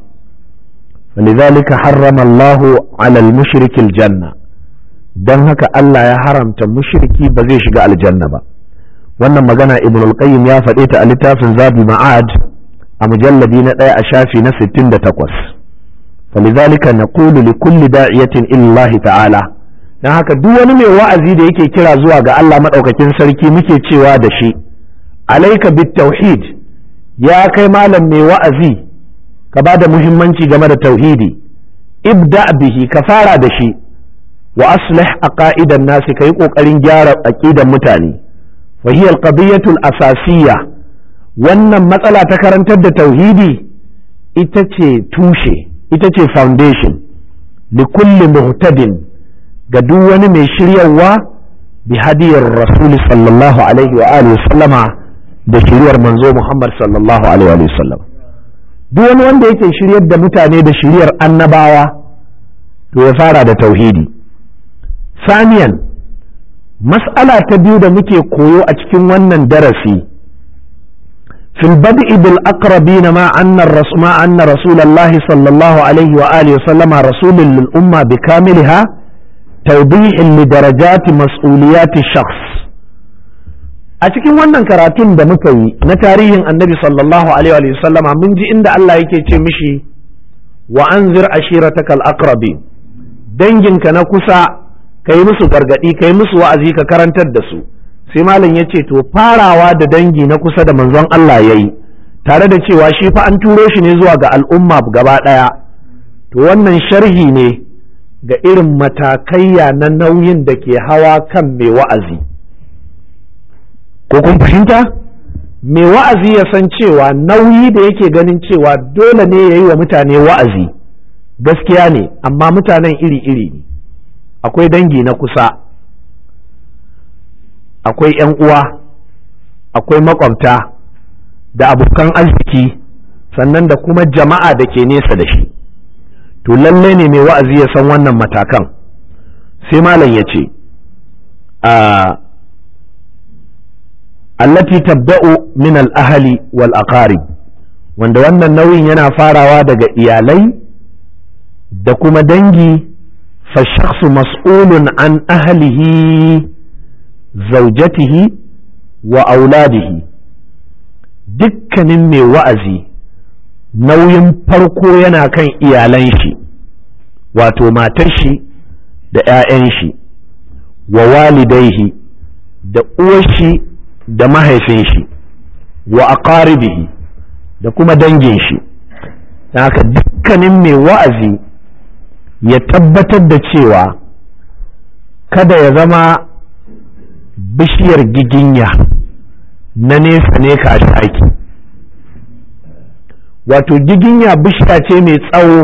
فلذلك حرم الله على المشرك الجنة dan haka Allah ya haramta mushriki ba zai shiga aljanna ba wannan magana ibn al-qayyim ya faɗe ta a littafin zabi ma'ad a mujalladi na ɗaya a shafi na 68 falidhalika naqulu li kulli da'iyatin illahi ta'ala dan haka duk wani mai wa'azi da yake kira zuwa ga Allah madaukakin sarki muke cewa da shi alaika bit tauhid ya kai malam mai wa'azi ka ba da muhimmanci game da tauhidi ibda bihi ka fara da shi wa aslih aqaidan nasi kai kokarin gyara aqidan mutane fa hiya alqadiyatu asasiyya wannan matsala ta karantar da tauhidi ita ce tushe ita ce foundation li kulli muhtadin ga duk wani mai shiryawa bi hadiyar rasul sallallahu alaihi wa alihi sallama da shiryar manzo Muhammad sallallahu alaihi wa sallam duk wani wanda yake shiryar da mutane da shiryar annabawa to ya fara da tauhidi saniyan mas'ala ta biyu da muke koyo a cikin wannan darasi fil bad'i bil aqrabin ma anna ma anna rasulullahi sallallahu alaihi wa alihi sallama rasulun lil umma bi kamiliha tawdihin li darajati mas'uliyati shakhs a cikin wannan karatun da muka yi na tarihin annabi sallallahu alaihi wa sallama mun ji inda Allah yake ce mishi wa anzir ashiratakal aqrabin danginka na kusa ka yi musu gargadi ka yi musu wa'azi ka karantar da su sai malam ya ce to farawa da dangi na kusa da manzon Allah ya yi tare da cewa shi fa an turo shi ne zuwa ga al'umma gaba ɗaya to wannan sharhi ne ga irin matakaiya na nauyin da ke hawa kan mai wa'azi ko kun fahimta mai wa'azi ya san cewa nauyi da yake ganin cewa dole ne ya yi wa mutane wa'azi gaskiya ne amma mutanen iri-iri ne akwai dangi na kusa akwai ‘yan uwa akwai makwabta da abokan arziki sannan da kuma jama'a da ke nesa da shi to lallai ne mai wa'azi ya san wannan matakan sai malam ya ce a allati tabda'u min al-ahli wal aqarib wanda wannan nauyin yana farawa daga iyalai da kuma dangi fa shakhsu mas'ulun an ahlihi zawjatihi wa auladihi dukkanin mai wa'azi nauyin farko yana kan iyalan shi wato matar shi da 'ya'yan shi wa walidaihi da uwar shi da mahaifin shi wa aqaribihi da kuma dangin shi haka dukkanin mai wa'azi ya tabbatar da cewa kada ya zama bishiyar giginya na nesa ne ka shaki wato giginya bishiya ce mai tsawo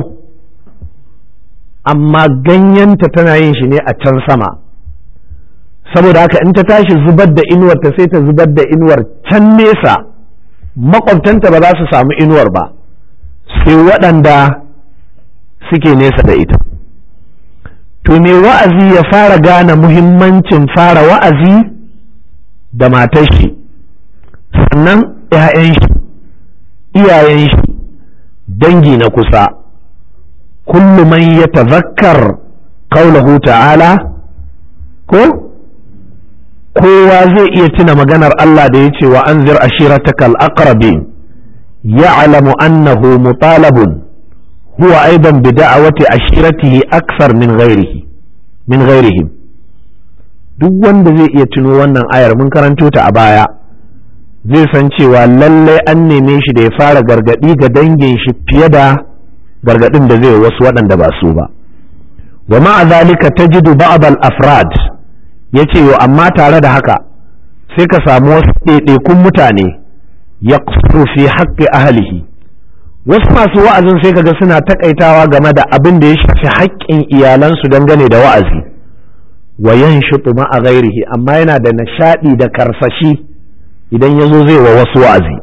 amma ganyenta tana yin shi ne a can sama saboda haka in ta tashi zubar da inuwar ta sai ta zubar da inuwar can nesa makwabtanta ba za su samu inuwar ba sai waɗanda suke nesa da ita to me wa'azi ya fara gane muhimmancin fara wa'azi da matar shi sannan 'ya'yan shi iyayen shi dangi na kusa kullu man ya tazakkar kaulahu ta'ala ko kowa zai iya tuna maganar Allah da ya ce wa anzir ashiratakal aqrabin ya'lamu annahu mutalabun huwa aidan bi da'awati ashiratihi akthar min ghairihi min ghairihim duk wanda zai iya tuno wannan ayar mun karanto ta a baya zai san cewa lallai an neme shi da ya fara gargadi ga dangin shi fiye da gargadin da zai wasu waɗanda ba su ba wa ma'a zalika tajidu ba'd al-afrad yace yo amma tare da haka sai ka samu wasu ɗaiɗaikun mutane yaqsuru fi haqqi ahlihi wasu masu wa'azin sai kaga suna takaitawa game da abin da ya shafi haƙƙin iyalansu dangane da wa'azi wa yanshutu ma'a ghairihi amma yana da nishadi da karsashi idan ya zo zai wa wasu wa'azi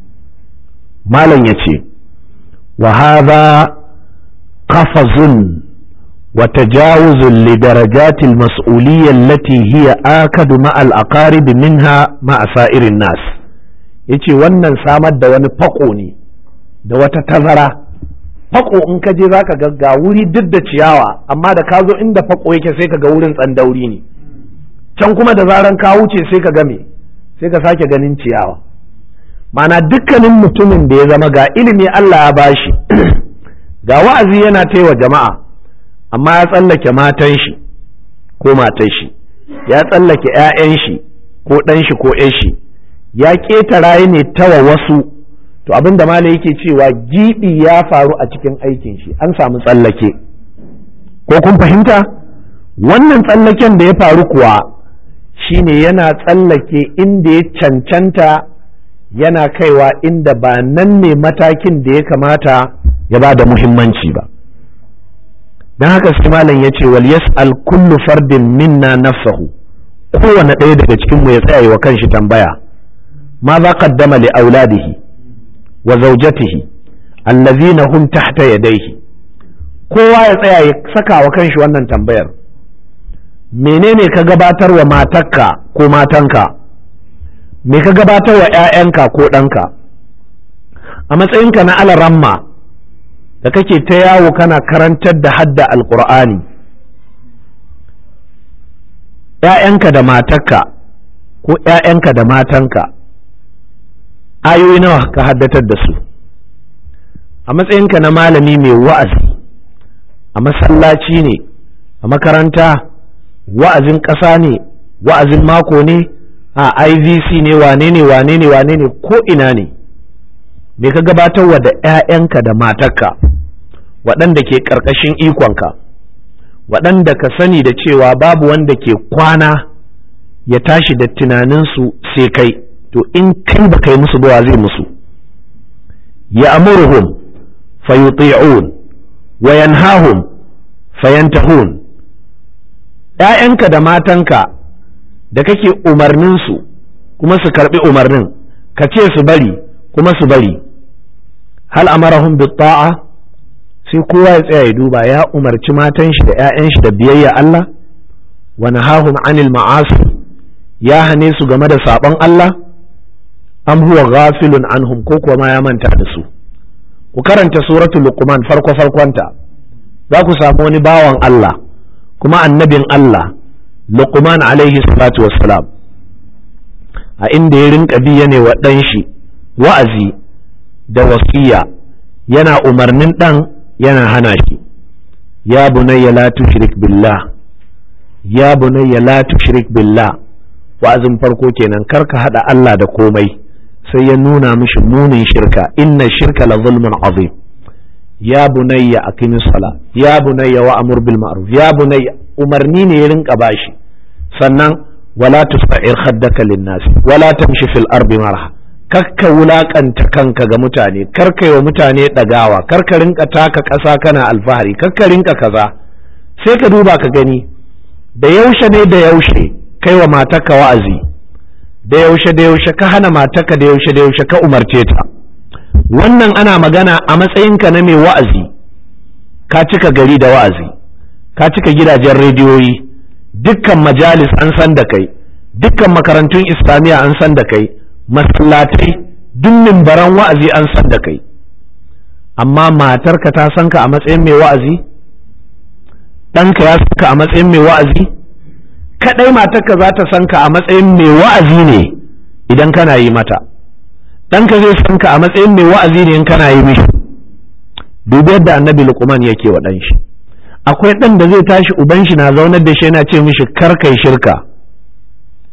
malam ya ce wa hadha qafazun wa tajawuzun li darajatil mas'uliyya allati hiya akadu ma'al aqarib minha ma'a sa'irin nas yace wannan samar da wani fako ne da wata tazara fako in ka je zaka ga ga wuri duk da ciyawa amma da ka zo inda fako yake sai ka ga wurin tsandauri ne can kuma da zaran ka wuce sai ka ga me sai ka sake ganin ciyawa mana dukkanin mutumin da ya zama ga ilimi Allah ya bashi ga wa'azi yana taiwa jama'a amma ya tsallake matan shi ko matan shi ya tsallake 'ya'yan shi ko ɗan shi ko 'yan shi ya ƙetara ne tawa wasu to abin da malai yake cewa giɓi ya faru a cikin aikin shi an samu tsallake ko kun fahimta wannan tsallaken da ya faru kuwa shine yana tsallake inda ya cancanta yana kaiwa inda ba nan ne matakin da ya kamata ya ba da muhimmanci ba don haka sai malam ya ce wal yas'al kullu fardin minna nafsahu kowane ɗaya daga cikinmu ya tsaya wa kanshi tambaya ma za qaddama li auladihi wa zaujatihi allazina hum tahta yadayhi kowa ya tsaya ya saka wa kanshi wannan tambayar menene ka gabatar wa matarka ko matanka me ka gabatar wa 'ya'yanka ko ɗanka a matsayinka na alaramma da kake ta yawo kana karantar da hadda alkur'ani ‘ya'yanka da matarka ko ‘ya'yanka da matanka ayoyi nawa ka haddatar da su a matsayinka na malami mai wa'azi a masallaci ne a makaranta wa'azin ƙasa ne wa'azin mako ne a ivc ne wane ne wane ne wane ne ko ina ne me ka gabatarwa da 'ya'yanka da matarka waɗanda ke ƙarƙashin ikonka waɗanda ka sani da cewa babu wanda ke kwana ya tashi da tunaninsu sai kai to in kai ba kai musu ba zai musu ya amuruhum fayuti'un wa yanhahum fayantahun ‘ya'yanka da matanka da kake umarninsu kuma su karɓi umarnin ka ce su bari kuma su bari hal amarahum bi ta'a sai kowa ya tsaya ya duba ya umarci matan shi da 'ya'yan shi da biyayya Allah wa nahahum anil ma'asi ya hane su game da sabon Allah am huwa ghafilun anhum ko kuwa ma ya manta da su ku karanta suratul luqman farko farkonta za ku samu wani bawan Allah kuma annabin Allah luqman alaihi salatu wassalam a inda ya rinka bi ne wa ɗan shi wa'azi da wasiya yana umarnin ɗan yana hana shi ya bunayya la tushrik billah ya bunayya la tushrik billah wa'azin farko kenan kar ka hada Allah da komai sai ya nuna mishi munin shirka inna shirka la zulmun azim ya bunayya aqimi sala ya bunayya wa amur bil ma'ruf ya bunayya umarni ne ya rinka bashi sannan wala tusa'ir khaddaka lin nas wala tamshi fil ardi marha kakka wulakanta kanka ga mutane karka yi wa mutane ɗagawa karka rinka taka ƙasa kana alfahari karka rinka kaza sai ka duba ka gani da yaushe ne da yaushe kai wa matarka wa'azi da yaushe da yaushe ka hana matarka da yaushe da yaushe ka umarce ta wannan ana magana a matsayinka na mai wa'azi ka cika gari da wa'azi ka cika gidajen rediyoyi dukkan majalis an san da kai dukkan makarantun islamiyya an san da kai masallatai duk mimbaran wa'azi an san da kai amma matarka ta san ka a matsayin mai wa'azi ɗanka ya san ka a matsayin mai wa'azi kaɗai matarka za ta san ka a matsayin mai wa'azi ne idan kana yi mata ɗanka zai san ka a matsayin mai wa'azi ne in kana yi mishi dubi yadda annabi luqman yake wa ɗan shi akwai ɗan da zai tashi uban shi na zaunar da shi yana ce mishi kar kai shirka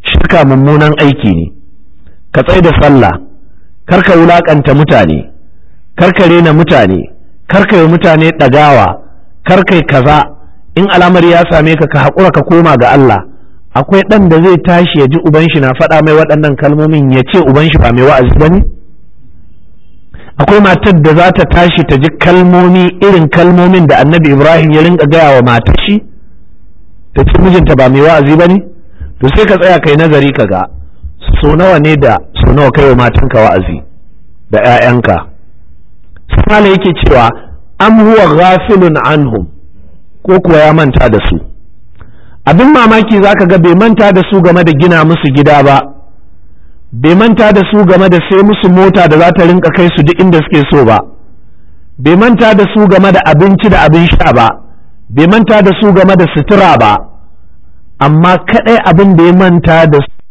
shirka mummunan aiki ne ka tsai da sallah kar ka wulakanta mutane kar ka rena mutane kar ka yi mutane ɗagawa kar kai kaza in al'amari ya same ka ka haƙura ka koma ga Allah akwai ɗan da zai tashi ya ji uban shi na faɗa mai waɗannan kalmomin ya ce uban shi ba mai wa'azi ba ne akwai matar da za ta tashi ta ji kalmomi irin kalmomin da annabi ibrahim ya rinka gaya wa matar shi ta ce mijinta ba mai wa'azi ba ne to sai ka tsaya kai nazari ka ga so nawa ne da so nawa kai wa matanka wa'azi da 'ya'yanka sai yake cewa am huwa ghafilun anhum ko kuwa ya manta da su abin mamaki zaka ga bai manta da su game da gina musu gida ba bai manta da su game da sai musu mota da za ta rinka kai su duk inda suke so ba bai manta da su game da abinci da abin sha ba bai manta da su game da sutura ba amma kadai abin da ya manta da su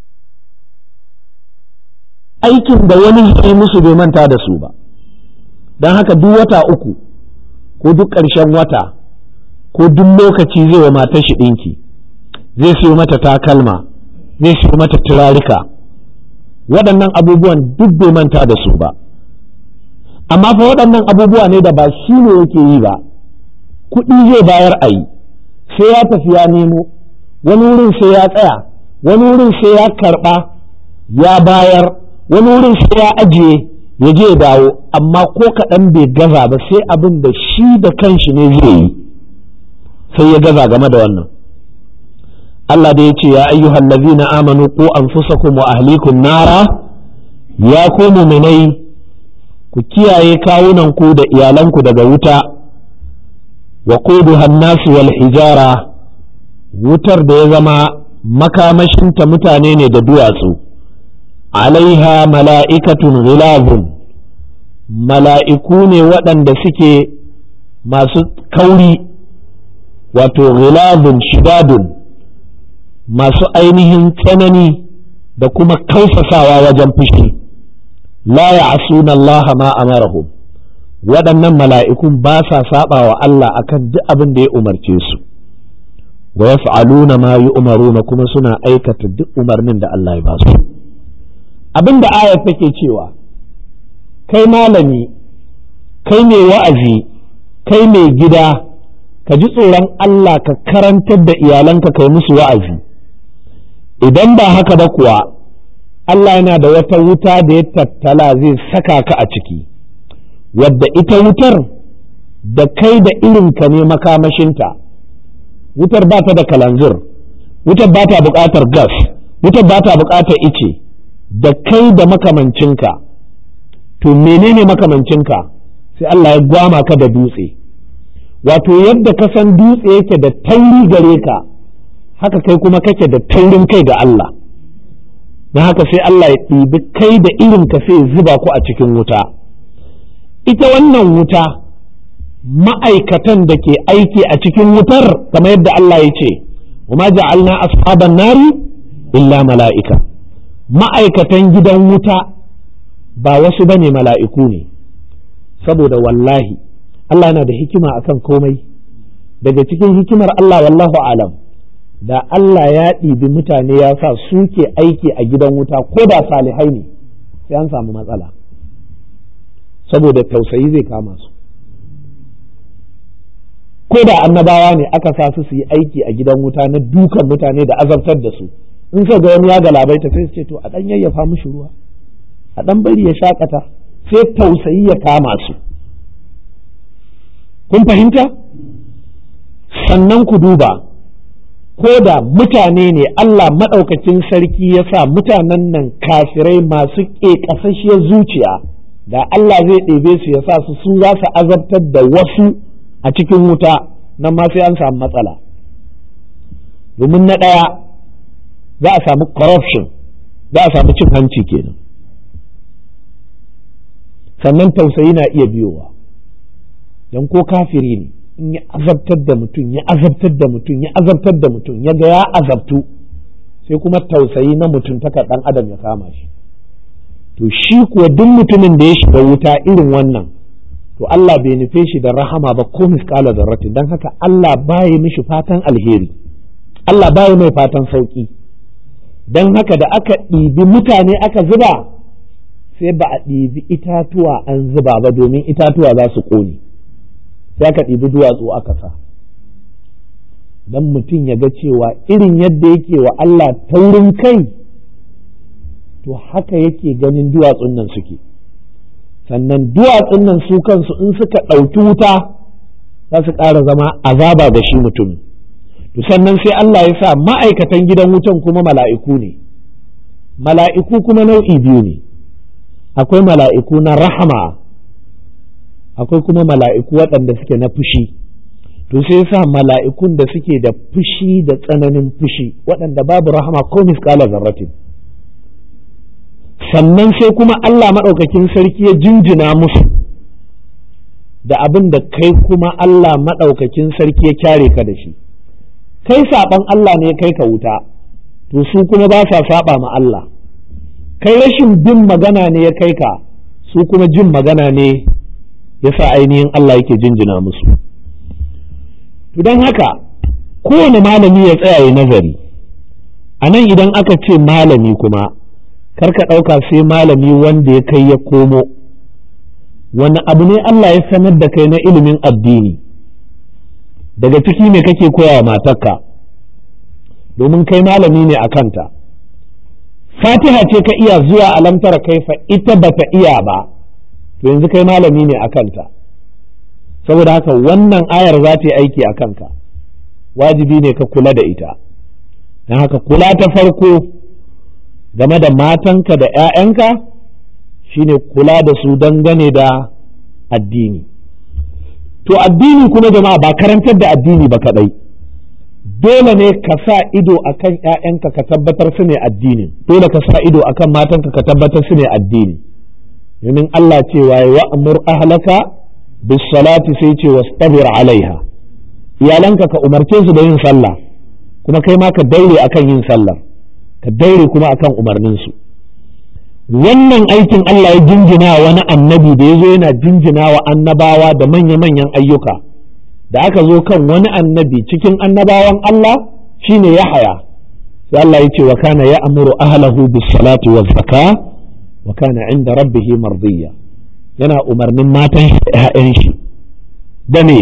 aikin da wani yi musu bai manta da su ba don haka duk wata uku ko duk ƙarshen wata ko duk lokaci zai wa matar shi ɗinki zai siyo mata takalma zai siyo mata turarika waɗannan abubuwan duk bai manta da su ba amma fa waɗannan abubuwa ne da ba shi ne yake yi ba kuɗi zai bayar a yi sai ya tafi ya nemo wani wurin sai ya tsaya wani wurin sai ya karɓa ya bayar wani wurin sai ya ajiye ya je dawo amma ko kaɗan bai gaza ba sai abin da shi da kanshi ne zai yi sai ya gaza game da wannan Allah da ya ce ya ayyuhal ladzina amanu ku anfusakum wa ahlikum nara ya ku mu'minai ku kiyaye kawunan ku da iyalanku daga wuta wa quduha an-nas wal hijara wutar da ya zama makamashinta mutane ne da duwatsu alaiha mala'ikatun ghilazun mala'iku ne waɗanda suke masu kauri wato ghilazun shidadun masu ainihin tsanani da kuma kausasawa wajen fushi la ya'suna Allah ma amarahum waɗannan mala'ikun ba sa saba wa Allah akan duk abin da ya umarce su wa yaf'aluna ma yu'maruna kuma suna aikata duk umarnin da Allah ya ba su abin da ayar take cewa kai malami kai mai wa'azi kai mai gida ka ji tsoron Allah ka karantar da iyalanka kai musu wa'azi idan ba haka ba kuwa Allah yana da wata wuta da ya tattala zai saka ka a ciki wadda ita wutar da kai da irinka ne makamashinta wutar ba ta da kalanzir wutar ba ta buƙatar gas wutar ba ta buƙatar ice da kai da makamancinka to menene makamancinka sai Allah ya gwama ka da dutse wato yadda ka san dutse yake da tauri gare ka haka kai kuma kake da taurin kai ga Allah na haka sai Allah ya ɗibi kai da irin ka sai zuba ku a cikin wuta ita wannan wuta ma'aikatan da ke aiki a cikin wutar kamar yadda Allah ya ce wa ma ja'alna ashaban nari illa mala'ika ma'aikatan gidan wuta ba wasu ba ne mala'iku ne saboda wallahi Allah na da hikima akan komai daga cikin hikimar Allah wallahu alam da Allah ya ɗibi mutane ya sa suke aiki a gidan wuta ko da salihai ne sai an samu matsala saboda tausayi zai kama su ko da annabawa ne aka sa su su yi aiki a gidan wuta na dukan mutane da azabtar da su in ka ga wani ya galabaita sai su ce to a ɗan yayyafa mishi ruwa a ɗan bari ya shakata sai tausayi ya kama su kun fahimta sannan ku duba ko da mutane ne Allah maɗaukacin sarki ya sa mutanen nan kafirai masu ƙeƙasasshiyar zuciya da Allah zai ɗebe su ya sa su su za su azabtar da wasu a cikin wuta nan ma sai an samu matsala domin na ɗaya za a samu corruption za a samu cin hanci kenan sannan tausayi na iya biyowa don ko kafiri ne in ya azabtar da mutum ya azabtar da mutum ya azabtar da mutum ya ga ya azabtu sai kuma tausayi na mutum taka ɗan adam ya kama shi to shi kuwa duk mutumin da ya shiga wuta irin wannan to Allah bai nufe shi da rahama ba ko misƙala zarratin don haka Allah baya mishi fatan alheri Allah baya mai fatan sauki don haka da aka ɗibi mutane aka zuba sai ba a ɗibi itatuwa an zuba ba domin itatuwa za su ƙone sai aka ɗibi duwatsu aka sa don mutum ya ga cewa irin yadda yake wa Allah taurin kai to haka yake ganin duwatsun nan suke sannan duwatsun nan su kansu in suka ɗauki wuta za su ƙara zama azaba ga shi mutumin to sannan sai Allah ya sa ma'aikatan gidan wutan kuma mala'iku ne mala'iku kuma nau'i biyu ne akwai mala'iku na rahama akwai kuma mala'iku waɗanda suke na fushi to sai sa mala'ikun da suke da fushi da tsananin fushi waɗanda babu rahama ko misƙala zarratin sannan sai kuma Allah maɗaukakin sarki ya jinjina musu da abin da kai kuma Allah maɗaukakin sarki ya kyare ka da shi kai saɓan Allah ne kai ka wuta to su kuma ba sa saɓa ma Allah kai rashin bin magana ne ya kai ka su kuma jin magana ne ya sa ainihin Allah yake jinjina musu to don haka kowane malami ya tsaya ya nazari a nan idan aka ce malami kuma karka ɗauka sai malami wanda ya kai ya komo wani abu ne Allah ya sanar da kai na ilimin addini daga ciki ne kake koya wa matarka domin kai malami ne a kanta fatiha ce ka iya zuwa alamtara kaifa ita bata iya ba to yanzu kai malami ne a kanta saboda haka wannan ayar za ta yi aiki a kanka wajibi ne ka kula da ita don haka kula ta farko game da matanka da 'ya'yanka shine kula da su dangane da addini to addini kuma jama'a ba karantar da addini ba kadai dole ne ka sa ido akan 'ya'yanka ka tabbatar su ne addini dole ka sa ido akan matanka ka tabbatar su ne addini domin Allah cewa wa amur ahlaka bis salati sai ce wastabir alaiha iyalanka ka umarce su da yin sallah kuma kai ma ka daure akan yin sallah ka daure kuma akan umarninsu wannan aikin Allah ya jinjina wani annabi da ya zo yana jinjina wa annabawa da manya-manyan ayyuka da aka zo kan wani annabi cikin annabawan Allah shine Yahaya sai Allah ya ce wa kana ya amuru ahlahu bis salati waz zaka wa kana inda rabbih mardiya yana umarnin matan shi da shi da me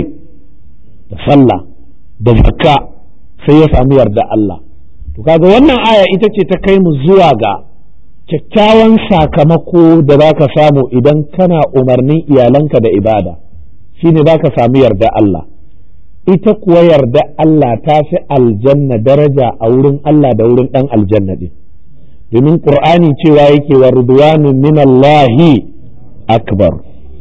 da sallah da zakka sai ya samu yarda Allah to kaga wannan aya ita ce ta kai mu zuwa ga kyakkyawan sakamako da za ka samu idan kana umarnin iyalanka da ibada shine za ka samu yarda Allah ita kuwa yarda Allah ta fi aljanna daraja a wurin Allah da wurin ɗan aljanna ɗin domin ƙur'ani cewa yake wa ridwanu min Allahi akbar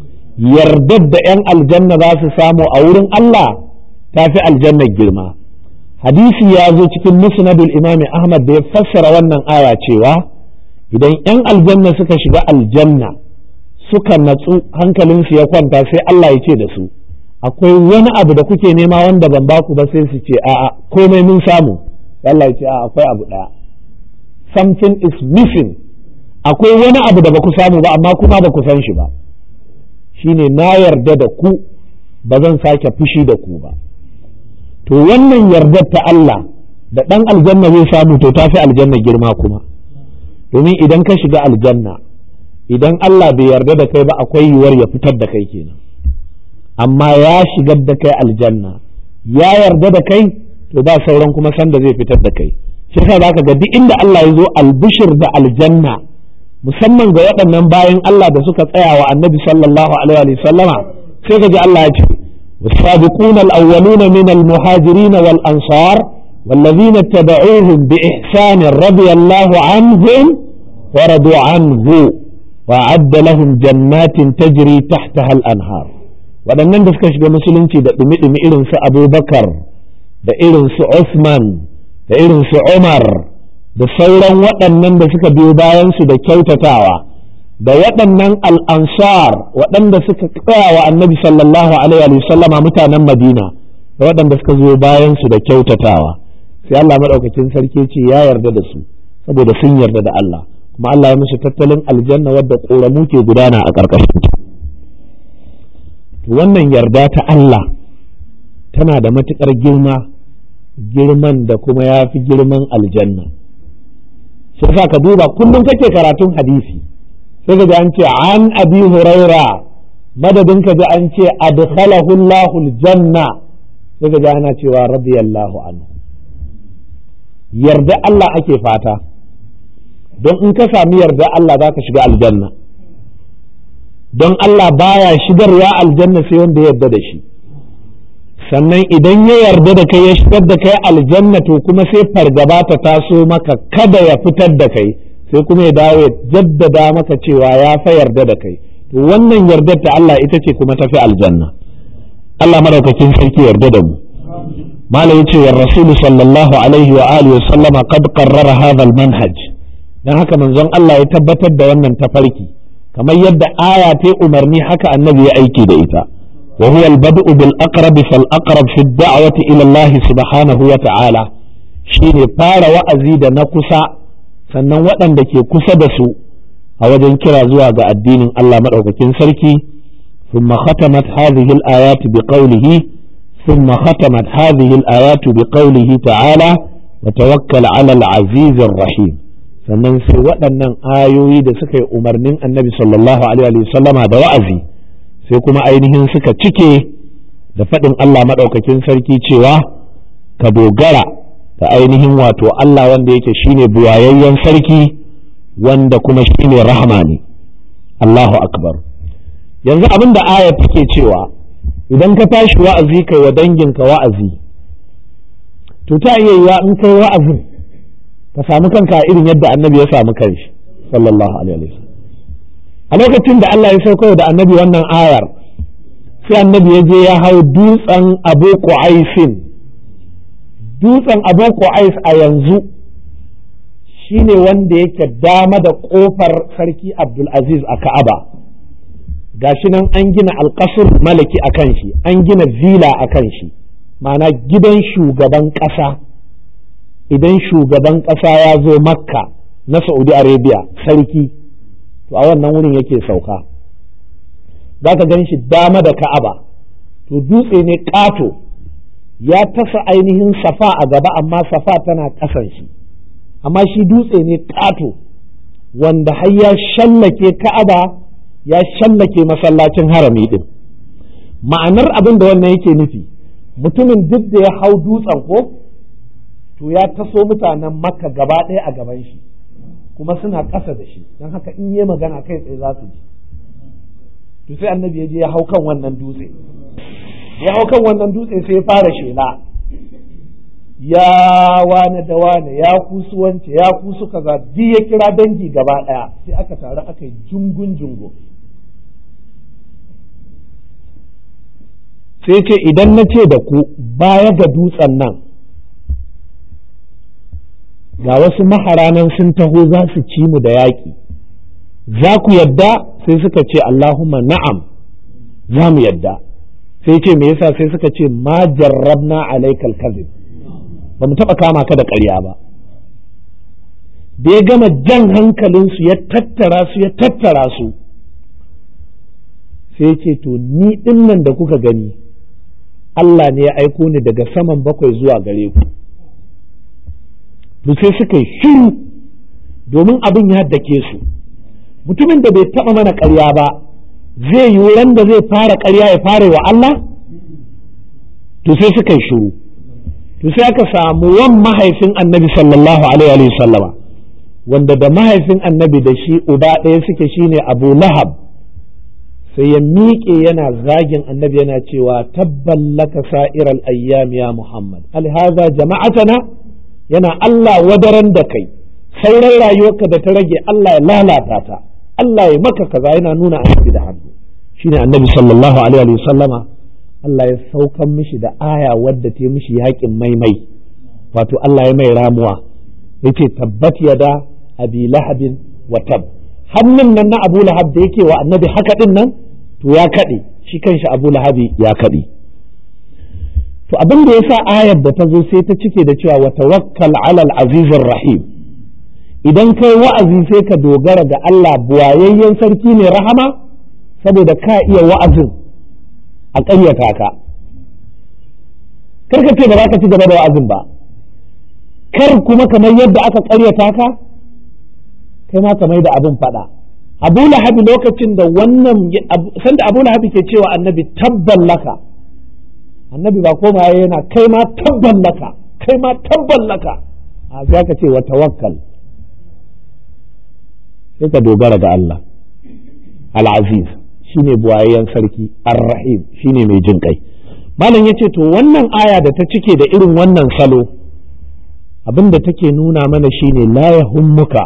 yardar da 'yan aljanna za su samu a wurin Allah ta fi aljannar girma hadisi ya zo cikin musnadul imami ahmad da ya fassara wannan aya cewa idan 'yan aljanna suka shiga aljanna suka natsu hankalinsu ya kwanta sai Allah ya ce da su akwai wani abu da kuke nema wanda ban baku ba sai su ce a'a komai mun samu Allah ya ce a'a akwai abu ɗaya something is missing akwai wani abu da baku samu ba amma kuma ba ku san shi ba shine na yarda da ku ba zan sake fushi da ku ba to wannan yardar ta Allah da ɗan aljanna zai samu to ta fi aljanna girma kuma domin idan ka shiga aljanna idan Allah bai yarda da kai ba akwai yiwuwar ya fitar da kai kenan amma ya shigar da kai aljanna ya yarda da kai to ba sauran kuma sanda zai fitar da kai shi yasa zaka ga duk inda Allah ya zo albishir da aljanna musamman ga waɗannan bayan Allah da suka tsaya wa annabi sallallahu alaihi wa sallama sai ka ji Allah ya ce والسابقون الأولون من المهاجرين والأنصار والذين اتبعوهم بإحسان رضي الله عنهم ورضوا عنه وأعد لهم جنات تجري تحتها الأنهار waɗannan da suka shiga musulunci da ɗumi-ɗumi irin su abubakar da irin su Usman da irin su Umar da sauran waɗannan da suka biyo bayansu da kyautatawa da waɗannan al'ansar waɗanda suka tsaya wa annabi sallallahu alaihi sallama mutanen madina da waɗanda suka zo bayansu da kyautatawa sai Allah maɗaukakin sarki ce ya yarda da su saboda sun yarda da Allah kuma Allah ya musu tattalin aljanna wadda ƙoramu ke gudana a ƙarƙashin ta wannan yarda ta Allah tana da matuƙar girma girman da kuma ya fi girman aljanna sai sa ka duba kullum kake karatun hadisi sai ka ji an ce an abi huraira madadin ka ji an ce adkhalahu Allahu aljanna sai ka ji ana cewa radiyallahu anhu yarda Allah ake fata don in ka sami yarda Allah za ka shiga aljanna don Allah baya shigarwa aljanna sai wanda ya yarda da shi sannan idan ya yarda da kai ya shigar da kai aljanna to kuma sai fargaba ta taso maka kada ya fitar da kai sai kuma ya dawo ya jaddada maka cewa ya fa yarda da kai to wannan yardar ta Allah ita ce kuma tafi aljanna Allah madaukakin sarki yarda da mu malam yace wa rasul sallallahu alaihi wa alihi wa sallama qad qarrara hadha al manhaj dan haka manzon Allah ya tabbatar da wannan tafarki kamar yadda aya ta umarni haka annabi ya aiki da ita وهو البدء بالأقرب فالأقرب في الدعوة إلى الله سبحانه وتعالى shine fara wa'azi da na kusa sannan waɗanda ke kusa da su a wajen kira zuwa ga addinin Allah maɗaukakin sarki ثم ختمت هذه الآيات بقوله ثم ختمت هذه الآيات بقوله تعالى وتوكل على العزيز الرحيم sannan sai waɗannan ayoyi da suka yi umarnin annabi sallallahu alaihi wasallama da wa'azi sai kuma ainihin suka cike da faɗin Allah maɗaukakin sarki cewa ka dogara da ainihin wato Allah wanda yake shine buwayayyen sarki wanda kuma shine rahama ne Allahu akbar yanzu abin da aya take cewa idan ka tashi wa'azi kai wa danginka wa'azi to ta iya yiwa in kai wa'azin ka samu kanka irin yadda annabi ya samu kanshi sallallahu alaihi wasallam a lokacin da Allah ya sauko da annabi wannan ayar sai annabi ya je ya hau dutsen abu qu'aisin dutsen abu qu'ais a yanzu shine wanda yake dama da kofar sarki abdulaziz a ka'aba gashi nan an gina alkasur malaki a kan shi an gina villa a kan shi ma'ana gidan shugaban ƙasa idan shugaban ƙasa ya zo makka na saudi arabia sarki to a wannan wurin yake sauka za ka gan shi dama da ka'aba to dutse ne ƙato ya tasa ainihin safa a gaba amma safa tana ƙasan shi amma shi dutse ne ƙato wanda har ya shallake ka'aba ya shallake masallacin harami din ma'anar abin da wannan yake nufi mutumin duk da ya hau dutsen ko to ya taso mutanen makka gaba ɗaya a gaban shi kuma suna ƙasa da shi don haka in yi magana kai tsaye za su ji to sai annabi ya je ya hau kan wannan dutse ya hau kan wannan dutse sai ya fara shela ya wane da wane ya kusu wance ya kusu kaza duk ya kira dangi gaba ɗaya sai aka taru aka yi jungun jungun sai ce idan na ce da ku baya ga dutsen nan ga wasu maharanan sun taho za su ci mu da yaƙi za ku yadda sai suka ce Allahumma na'am za mu yadda sai ce me yasa sai suka ce ma jarrabna alaikal kazib ba mu taɓa kama ka da ƙarya ba da ya gama jan hankalinsu ya tattara su ya tattara su sai ce to ni ɗin nan da kuka gani Allah ne ya aiko ni daga saman bakwai zuwa gare ku to sai suka yi shiru domin abin ya dake su mutumin da bai taɓa mana ƙarya ba zai yi ran da zai fara ƙarya ya fara wa Allah to sai suka yi shiru to sai aka samu wan mahaifin annabi sallallahu alaihi wa sallama wanda da mahaifin annabi da shi uba ɗaya suke shine abu lahab sai ya miƙe yana zagin annabi yana cewa tabballaka sa'iral ayyam ya muhammad alhaza jama'atana yana Allah wadaran da kai sauran rayuwarka da ta rage Allah ya lalata ta Allah ya maka kaza yana nuna annabi da hannu shine annabi sallallahu alaihi wa sallama Allah ya saukan mishi da aya wadda ta mishi yakin maimai wato Allah ya mai ramuwa yace tabbat yada abi lahabin wa tab hannun nan na abu lahab da yake wa annabi haka din nan to ya kaɗe shi kanshi abu lahabi ya kaɗe to abin da yasa ayar da ta zo sai ta cike da cewa wa tawakkal alal azizir rahim idan kai wa'azi sai ka dogara ga Allah buwayayyen sarki ne rahama saboda ka iya wa'azin a ƙaryata ka kar ka ce ba za ka ci gaba da wa'azin ba kar kuma kamar yadda aka ƙaryata ka kai ma ka mai da abin faɗa abu lahabi lokacin da wannan sanda abu lahabi ke cewa annabi tabban laka annabi ba koma yana kai ma tabban laka kai ma tabban laka a sai ka ce wa tawakkal sai ka dogara ga Allah al-aziz shine buwayayyen sarki ar-rahim shine mai jin kai malam yace to wannan aya da ta cike da irin wannan salo abin da take nuna mana shine la yahummuka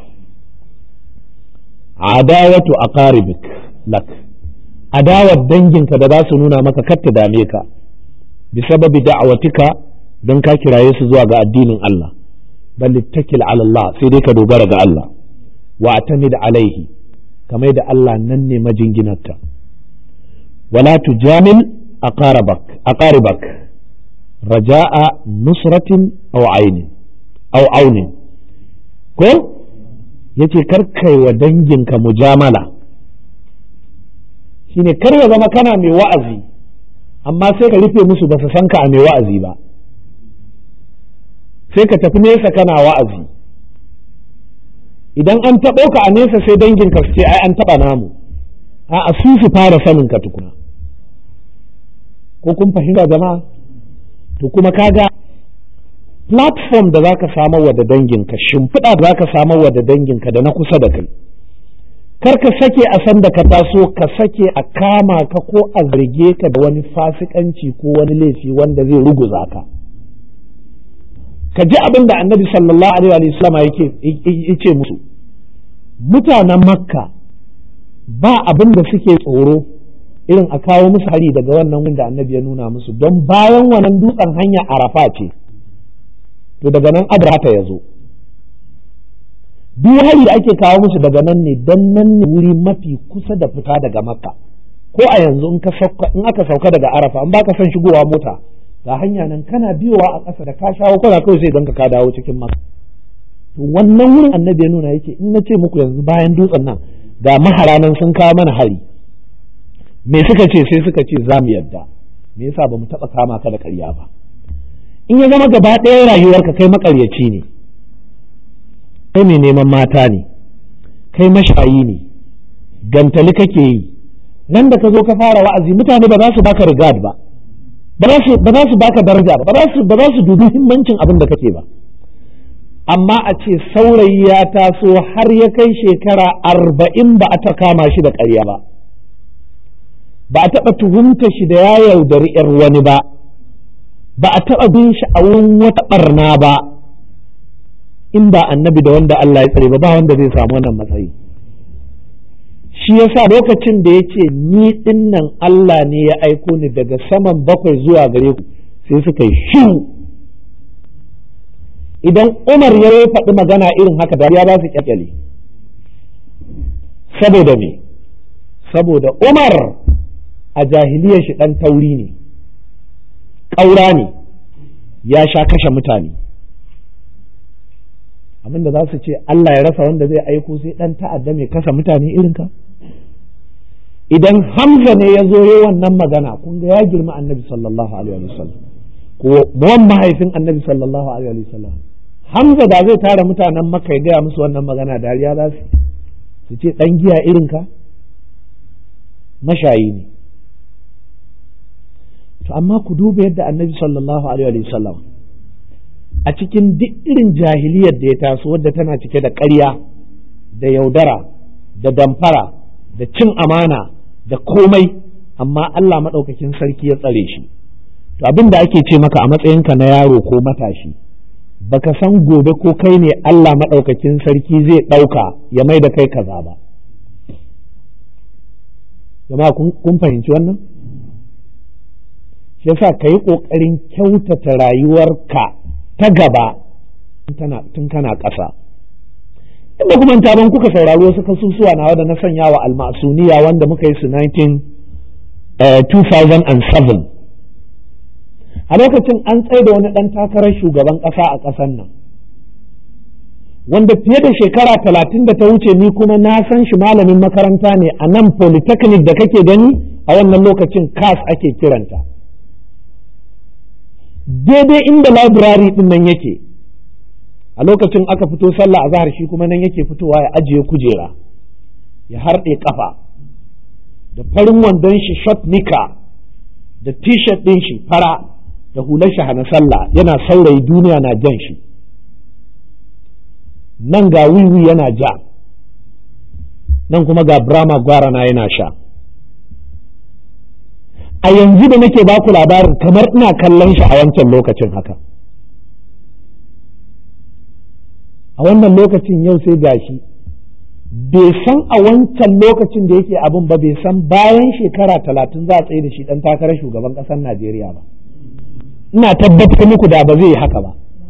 adawatu aqaribik lak adawar danginka da za su nuna maka kar ta dame ka bi sababi da'awatika don ka kiraye su zuwa ga addinin Allah bal littakil ala Allah sai dai ka dogara ga Allah wa atamid alaihi kamar da Allah nan ne majinginarta wala tujamil aqarabak aqaribak raja'a nusratin aw ainin aw aunin ko yace kar kai wa danginka mujamala shine kar ya zama kana mai wa'azi amma sai ka rufe musu ba su san ka a mai wa'azi ba sai ka tafi nesa kana wa'azi idan an taɓo ka a nesa sai danginka su ce ai an taɓa namu a su su fara sanin ka tukuna ko kun fahimta jama'a to kuma kaga platform da zaka samar wa da danginka shimfiɗa da zaka samar wa da danginka da na kusa da kai kar ka sake a san da ka taso ka sake a kama ka ko a zarge ka da wani fasikanci ko wani laifi wanda zai ruguza ka ka ji abin da annabi sallallahu alaihi wa sallam yake musu mutanen makka ba abin da suke tsoro irin a kawo musu hari daga wannan wanda annabi ya nuna musu don bayan wannan dutsen hanya arafa ce to daga nan abrahata ya zo duk hari da ake kawo musu daga nan ne dan nan ne wuri mafi kusa da fita daga makka ko a yanzu in aka sauka daga arafa in baka son shigowa mota ga hanya nan kana biyowa a ƙasa da ka shawo kana kawai sai ganka ka dawo cikin makka to wannan wurin annabi ya nuna yake in na ce muku yanzu bayan dutsen nan ga mahara nan sun kawo mana hari me suka ce sai suka ce za mu yarda me yasa ba mu taɓa kama ka da ƙarya ba in ya zama gaba ɗaya rayuwarka kai maƙaryaci ne kai mai neman mata ne kai mashayi ne gantali kake yi nan da ka zo ka fara wa'azi mutane ba za su baka regard ba ba za su baka daraja ba ba za su dubi himmancin abin da kake ba amma a ce saurayi ya taso har ya kai shekara arba'in ba a ta kama shi da ƙarya ba ba a taɓa tuhumta shi da ya yaudari ‘yar wani ba ba a taɓa bin shi a wurin wata ɓarna ba in ba annabi da wanda Allah ya tsare ba ba wanda zai samu wannan matsayi shi yasa lokacin da ya ce ni ɗin nan Allah ne ya aiko ni daga saman bakwai zuwa gare ku sai suka yi shiru idan Umar ya faɗi magana irin haka da ya ba su kyakkyale saboda me saboda Umar a jahiliyar shi ɗan tauri ne ƙaura ne ya sha kashe mutane abinda za su ce Allah ya rasa wanda zai aiko sai ɗan ta'adda mai kasa mutane irin ka idan Hamza ne ya zo yi wannan magana kun ga ya girma annabi sallallahu alaihi wasallam ko wan mahaifin annabi sallallahu alaihi wasallam Hamza da zai tara mutanen Makka ya gaya musu wannan magana dariya za su su ce ɗan giya irin ka mashayi ne to amma ku duba yadda annabi sallallahu alaihi wa sallam a cikin duk irin jahiliyar da ya taso wadda tana cike da ƙarya da yaudara da damfara da cin amana da komai amma Allah maɗaukakin sarki ya tsare shi to abin da ake ce maka a matsayinka na yaro ko matashi baka san gobe ko kai ne Allah maɗaukakin sarki zai ɗauka ya mai da kai kaza ba jama'a kun fahimci wannan shi yasa ka yi ƙoƙarin kyautata rayuwarka ta gaba tun kana ƙasa inda kuma taron kuka saurari wasu kasusuwa na da na sanya wa almasuniya wanda muka yi su 2007 a lokacin an tsaye da wani ɗan takarar shugaban ƙasa a ƙasar nan wanda fiye da shekara talatin da ta wuce ni kuma na san shi malamin makaranta ne a nan polytechnic da kake gani a wannan lokacin kas ake kiranta daidai inda library din nan yake a lokacin aka fito sallah a zahar shi kuma nan yake fitowa ya ajiye kujera ya harɗe kafa da farin wandon shi shot nika da t-shirt ɗin shi fara da hular shi hana sallah yana saurayi duniya na jan shi nan ga wiwi yana ja nan kuma ga brahma gwarana yana sha a yanzu da nake baku labarin kamar ina kallon shi a wancan lokacin haka a wannan lokacin yau sai gashi bai san a wancan lokacin da yake abin ba bai san bayan shekara talatin za a tsaye da shi dan takarar shugaban ƙasar najeriya ba ina tabbatar muku da ba zai yi haka ba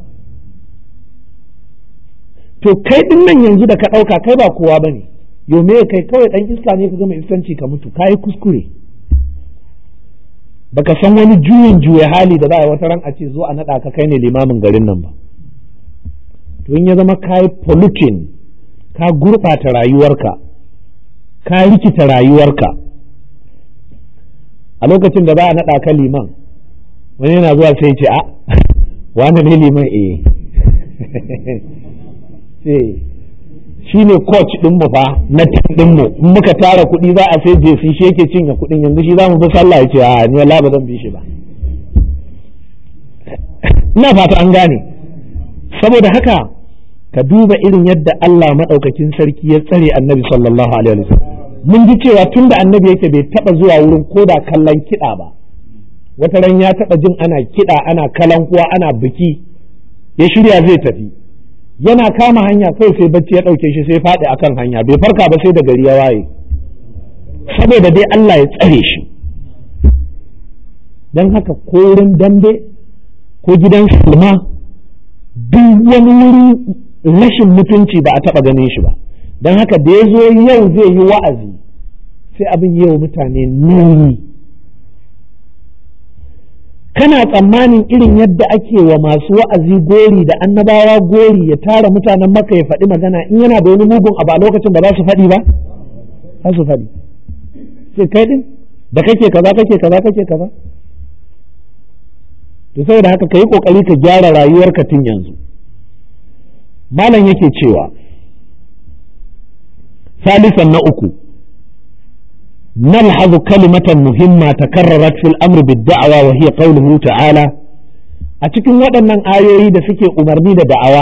to kai din nan yanzu da ka ɗauka kai ba kowa ba ne yau me kai kawai ɗan iska ne ka gama iskanci ka mutu ka yi kuskure baka san wani juyin juya hali da za a wata ran a ce zo a naɗa ka kai ne limamin garin nan ba to in ya zama ka yi polluting ka gurɓata rayuwarka ka rikita rayuwarka a lokacin da za a naɗa ka liman wani yana zuwa sai ce a wani ne liman eh shi ne coach ɗinmu fa na ɗinmu in muka tara kuɗi za a sai jefi shi yake cinye kuɗin yanzu shi za mu fi sallah ya ce a ni wallahi ba zan bi shi ba ina fata an gane saboda haka ka duba irin yadda Allah maɗaukakin sarki ya tsare annabi sallallahu alaihi wasallam mun ji cewa tun da annabi yake bai taɓa zuwa wurin koda kallon kiɗa ba wata ran ya taɓa jin ana kiɗa ana kalankuwa ana biki ya shirya zai tafi yana kama hanya kai sai bacci ya ɗauke shi sai faɗi akan hanya bai farka ba sai da gari ya waye saboda dai Allah ya tsare shi don haka ko wurin dambe ko gidan silma duk wani wuri rashin mutunci ba a taɓa ganin shi ba don haka da ya zo yau zai yi wa'azi sai abin yau mutane nauyi kana tsammanin irin yadda ake wa masu wa'azi gori da annabawa gori ya tara mutanen maka ya faɗi magana in yana da wani mugun abu a lokacin ba za su faɗi ba za su faɗi sai kai din da kake kaza kake kaza kake kaza to saboda haka ka yi kokari ka gyara rayuwarka tun yanzu malam yake cewa salisan na uku نلحظ كلمة مهمة تكررت في الأمر بالدعوة وهي قوله تعالى أتكن waɗannan ayoyi da suke umarni da da'awa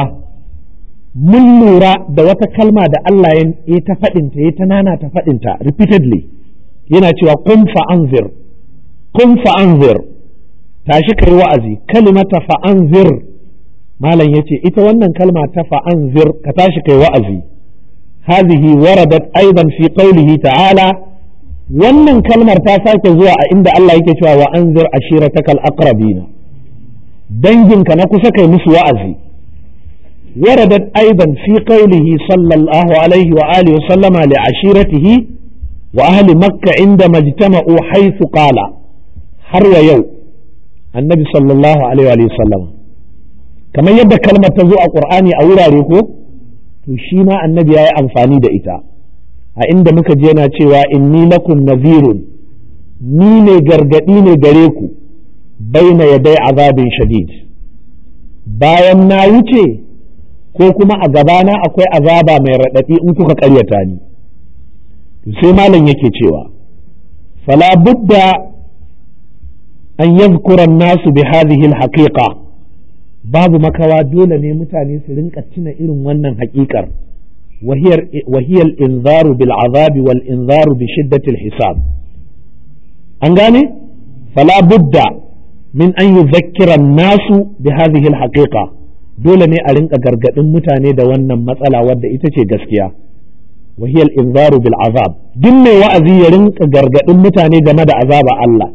mun lura da wata kalma da Allah ya ta faɗinta ya ta nana ta faɗinta repeatedly yana cewa kun fa'anzir kun fa'anzir tashi kai wa'azi kalimata fa'anzir malam yace ita wannan kalma ta fa'anzir ka tashi kai wa'azi hadhihi waradat aidan fi qawlihi ta'ala wannan kalmar ta sake zuwa a inda Allah yake cewa wa anzir ashiratakal aqrabina danginka na kusa kai musu wa'azi waradat aidan fi qawlihi sallallahu alaihi wa alihi wa sallama li ashiratihi wa ahli makka inda majtama'u haythu qala har wa yau annabi sallallahu alaihi wa sallam kamar yadda kalmar ta zo a qur'ani a wurare ko to shi ma annabi yayi amfani da ita a inda muka je na cewa inni lakum nazirun ni ne gargadi ne gare ku baina yadai azabin shadid bayan na wuce ko kuma a gabana akwai azaba mai raɗaɗi in kuka ƙaryata ni sai malam yake cewa fala budda an yadhkura nasu bi hadhihi al-haqiqa babu makawa dole ne mutane su rinka tuna irin wannan haƙiƙar وهي وهي الإنذار بالعذاب والإنذار بشدة الحساب أنغاني فلا بد من أن يذكر الناس بهذه الحقيقة dole ne a rinka gargaɗin mutane da wannan matsala wadda ita ce gaskiya وهي الإنذار بالعذاب duk mai wa'azi ya rinka gargaɗin mutane game da azaba Allah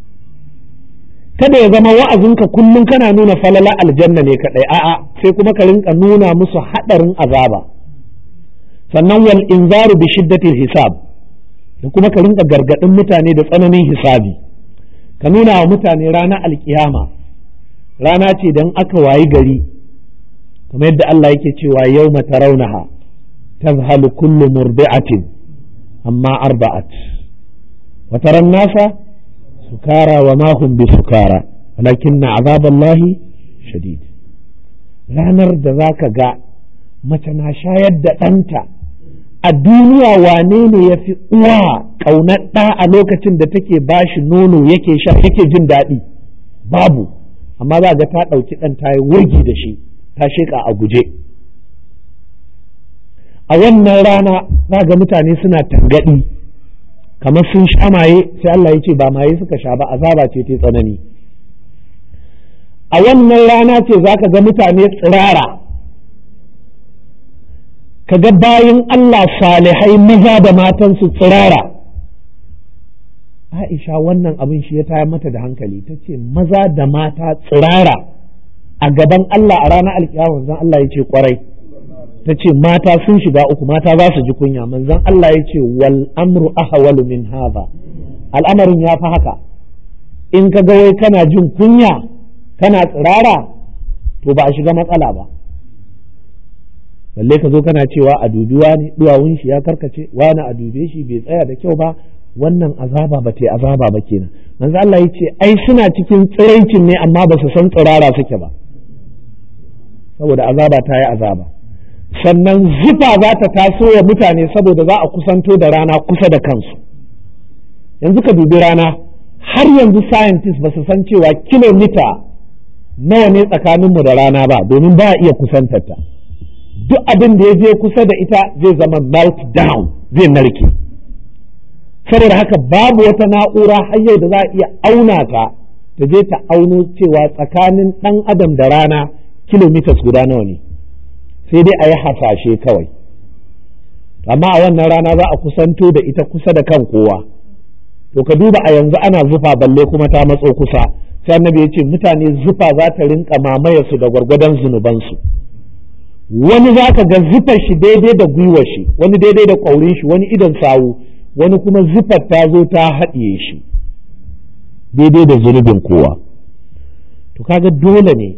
kada ya zama wa'azinka kullum kana nuna falala aljanna ne kaɗai a'a sai kuma ka rinka nuna musu haɗarin azaba sannan wal inzaru bi shiddatil hisab da kuma ka rinka gargadin mutane da tsananin hisabi ka nuna wa mutane ranar alkiyama rana ce dan aka wayi gari kamar yadda Allah yake cewa yawma tarawnaha tazhalu kullu murdi'atin amma arba'at wa taran nasa sukara wa ma hum bi sukara walakinna azaballahi shadid ranar da za ka ga mace na shayar da ɗanta a duniya wane ne ya fi uwa ƙaunar ɗa a lokacin da take bashi nono yake sha yake jin daɗi babu amma za ga ta ɗauki ɗan ta yi wurgi da shi ta sheƙa a guje a wannan rana za ga mutane suna tangaɗi kamar sun sha maye sai Allah ya ce ba maye suka sha ba azaba ce ta tsanani a wannan rana ce za ka ga mutane tsirara ka ga bayan Allah salihai maza da matansu tsirara Aisha wannan abin shi ya tayar mata da hankali ta ce maza da mata tsirara a gaban Allah a ranar alkiyama zan Allah ya ce kwarai ta ce mata sun shiga uku mata za su ji kunya manzon Allah ya ce wal amru ahwalu min hadha al'amarin ya fi haka in ka ga wai kana jin kunya kana tsirara to ba a shiga matsala ba balle ka zo kana cewa a dubi wani duwawun shi ya karkace wani a dube shi bai tsaya da kyau ba wannan azaba ba ta azaba ba kenan manzo Allah ya ce ai suna cikin tsiraicin ne amma ba su san tsirara suke ba saboda azaba ta yi azaba sannan zufa za ta taso wa mutane saboda za a kusanto da rana kusa da kansu yanzu ka dubi rana har yanzu scientists ba su san cewa kilomita nawa ne tsakaninmu da rana ba domin ba a iya kusantarta duk abin da ya je kusa da ita zai zama melt down zai narke saboda haka babu wata na'ura hanyar da za a iya auna ta ta je ta auno cewa tsakanin ɗan adam da rana kilomitas guda nawa ne sai dai a yi hasashe kawai amma a wannan rana za a kusanto da ita kusa da kan kowa to ka duba a yanzu ana zufa balle kuma ta matso kusa sai annabi ya ce mutane zufa za ta rinka mamaye su da gwargwadon zunubansu wani za ka ga zufar shi daidai da gwiwar shi wani daidai da ƙwaurin shi wani idon sawu wani kuma zufar ta zo ta haɗiye shi daidai da zunubin kowa to kaga dole ne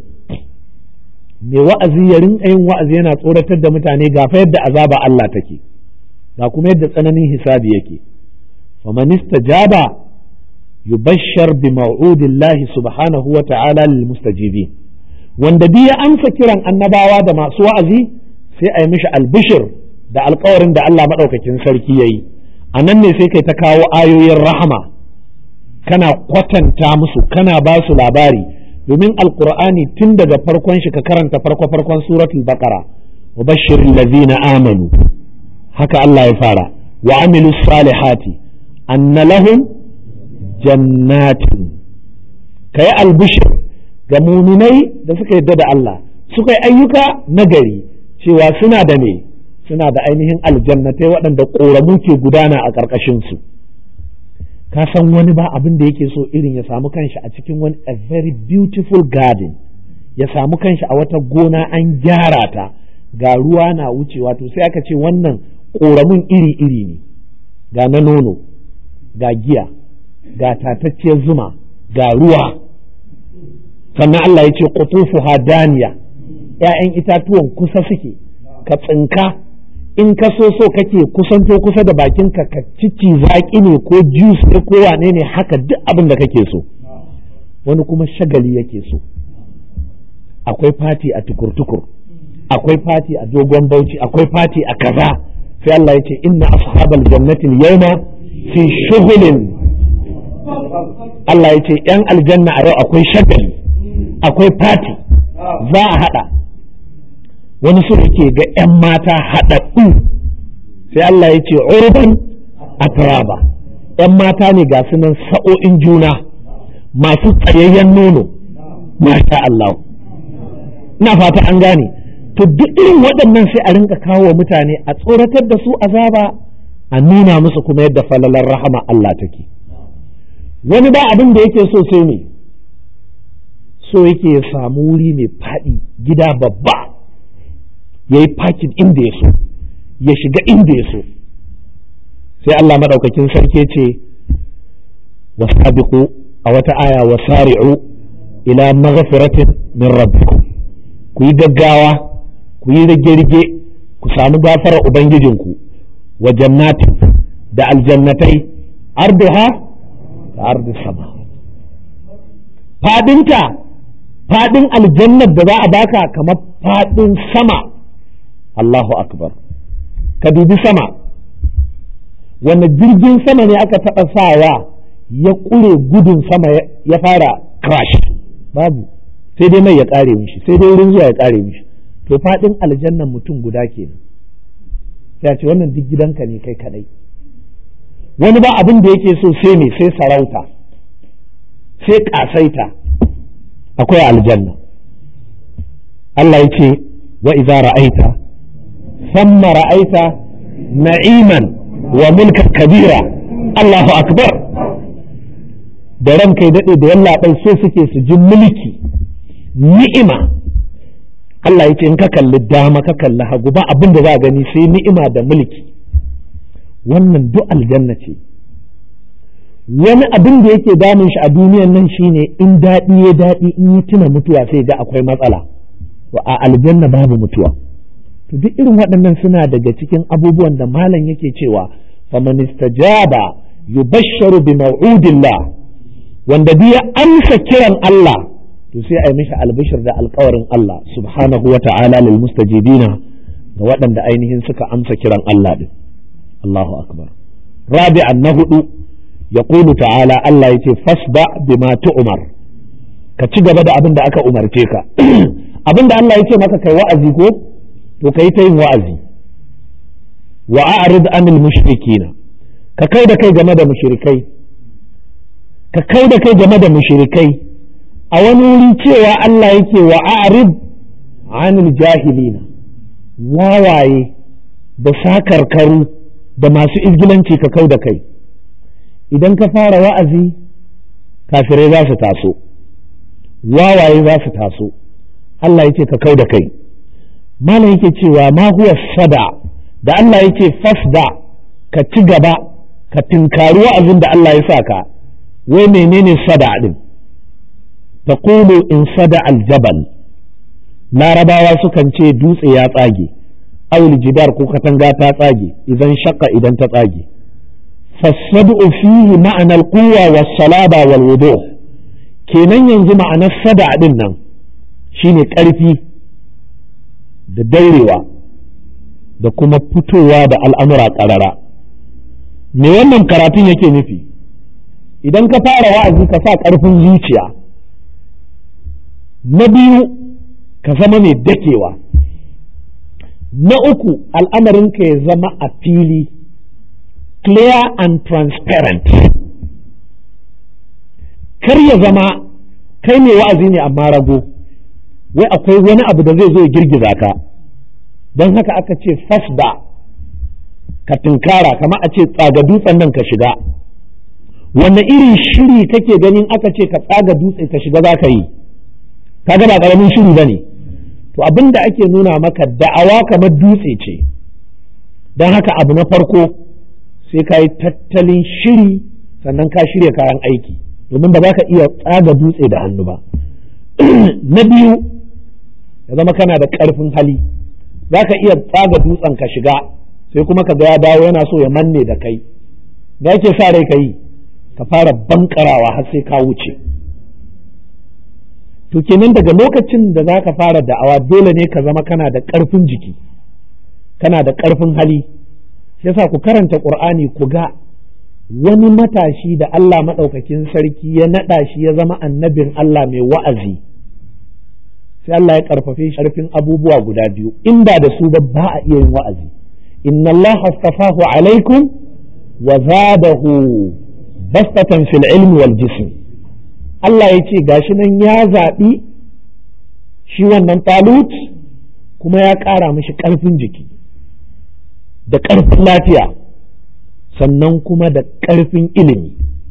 mai wa'azi ya rinka yin wa'azi yana tsoratar da mutane ga fa yadda azaba Allah take ga kuma yadda tsananin hisabi yake faman istajaba yubashshar bi mau'udillahi subhanahu wa ta'ala lil mustajibin wanda duk ya amsa kiran annabawa da masu wa'azi sai a yi mishi albishir da alkawarin da Allah maɗaukakin sarki ya yi a nan ne sai kai ta kawo ayoyin rahama kana kwatanta musu kana ba su labari domin alkur'ani tun daga farkon shi ka karanta farko farkon suratul baqara wa bashirin lazina amanu haka Allah ya fara wa amilu salihati anna lahum jannatin kai albishir ga muminai da suka yadda da Allah suka yi ayyuka nagari cewa suna da me suna da ainihin aljannatai waɗanda ƙoramu ke gudana a ƙarƙashinsu ka san wani ba abin da yake so irin ya samu kanshi a cikin wani a very beautiful garden ya samu kanshi a wata gona an gyara ta ga ruwa na wucewa to sai aka ce wannan ƙoramin iri-iri ne ga na nono ga giya ga tatacciyar zuma ga ruwa sannan Allah ya ce qutufu hadaniya ‘ya'yan itatuwan kusa suke ka tsinka in ka so so kake kusanto kusa da bakinka ka cici zaƙi ne ko juice ne ko wane ne haka duk abin da kake so wani kuma shagali yake so akwai fati a tukur-tukur akwai fati a dogon bauchi akwai fati a kaza sai Allah ya ce inna ashabal jannatin yawma fi shughulin Allah ya ce ‘yan aljanna a yau akwai shagali akwai fati za a haɗa wani su ke ga 'yan mata haɗaɗɗu sai Allah ya ce urban atraba 'yan mata ne ga sunan sa'o'in juna masu tsayayyen nono masha Allah ina fata an gane to duk irin waɗannan sai a rinka kawo wa mutane a tsoratar da su azaba a nuna musu kuma yadda falalar rahama Allah take wani ba abin da yake so sai ne so yake ya samu wuri mai faɗi gida babba ya yi fakin inda ya so ya shiga inda ya so sai Allah maɗaukakin sarki ce wasabiqu a wata aya wasari'u ila maghfiratin min rabbikum ku yi gaggawa ku yi rage-rage ku samu gafarar ubangijinku wa jannatin da aljannatai arduha da ardu sama fadinta faɗin aljannar da za a baka kamar faɗin sama Allahu akbar ka dubi sama wanda jirgin sama ne aka taɓa sawa ya ƙure gudun sama ya fara crash babu sai dai mai ya ƙare mishi sai dai wurin zuwa ya ƙare mishi to faɗin aljannan mutum guda kenan ya ce wannan duk gidanka ne kai kadai wani ba abin da yake so sai ne sai sarauta sai ƙasaita akwai aljanna Allah ya ce wa iza ra'aita samma ra'aita na'iman wa mulkan kabira Allahu akbar da ran kai daɗe da yallaɓai so suke su ji mulki ni'ima Allah ya ce in ka kalli dama ka kalli hagu ba abin da za a gani sai ni'ima da mulki wannan duk aljanna ce wani abin da yake damun shi a duniyan nan shine in daɗi ya daɗi in yi tuna mutuwa sai ga akwai matsala a aljanna babu mutuwa to duk irin waɗannan suna daga cikin abubuwan da malam yake cewa faman istajaba yubashsharu bi maw'udillah wanda duk ya amsa kiran Allah to sai a yi mishi albishir da alkawarin Allah subhanahu wa ta'ala lil mustajibina ga waɗanda ainihin suka amsa kiran Allah din Allahu akbar rabi'an na hudu yaqulu ta'ala Allah yace fasda bima tu'mar ka ci gaba da abin da aka umarce ka abin da Allah yake maka kai wa'azi ko to kai ta yin wa'azi wa a'rid anil mushrikina ka kai da kai game da mushrikai ka kai da kai game da mushrikai a wani wuri cewa Allah yake wa a'rid anil jahilina wawaye da sakarkaru da masu izgilanci ka kau da kai idan ka fara wa'azi kafirai za su taso wawaye za su taso Allah yake ka kau da kai malam yake cewa ma huwa sada da Allah yake fasda ka ci gaba ka tinkari wa'azin da Allah ya sa ka wai menene sada din تقول إن صدع الجبل لا رباوا سكن ce dutse ya tsage awul jidar ko katanga ta tsage idan shakka idan ta tsage fasadu fihi ma'ana alquwa was salaba wal wudu kenan yanzu ma'anar sada din nan shine karfi da daurewa da kuma fitowa da al'amura karara me wannan karatun yake nufi idan ka fara wa'azi ka sa karfin zuciya na biyu ka zama mai dakewa na uku al'amarinka ya zama a fili clear and transparent kar ya zama kai mai wa'azi ne amma rago wai akwai wani abu da zai zo ya girgiza ka don haka aka ce fasda ka tunkara kama a ce tsaga dutsen nan ka shiga wanne irin shiri kake ganin aka ce ka tsaga dutse ka shiga za ka yi kaga ba karamin shiri bane to abin da ake nuna maka da'awa kamar dutse ce don haka abu na farko sai ka yi tattalin shiri sannan ka shirya kayan aiki domin ba za ka iya tsaga dutse da hannu ba na biyu ya zama kana da ƙarfin hali za ka iya tsaga dutsen ka shiga sai kuma ka ga ya dawo yana so ya manne da kai da yake sa rai ka yi ka fara bankarawa har sai ka wuce to kenan daga lokacin da za ka fara da'awa dole ne ka zama kana da ƙarfin jiki kana da ƙarfin hali yasa ku karanta ƙur'ani ku ga wani matashi da Allah maɗaukakin sarki ya naɗa shi ya zama annabin Allah mai wa'azi sai Allah ya ƙarfafe shi ƙarfin abubuwa guda biyu inda da su ba ba a iya yin wa'azi inna Allah astafahu alaikum wa zadahu bastatan fil ilmi wal jism Allah ya ce gashi nan ya zaɓi shi wannan talut kuma ya ƙara mishi ƙarfin jiki da ƙarfin lafiya sannan kuma da ƙarfin ilimi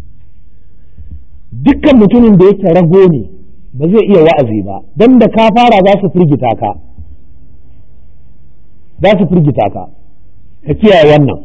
dukkan mutumin da yake rago ne ba zai iya wa'azi ba don da ka fara za su firgita ka za su firgita ka ka kiyaye wannan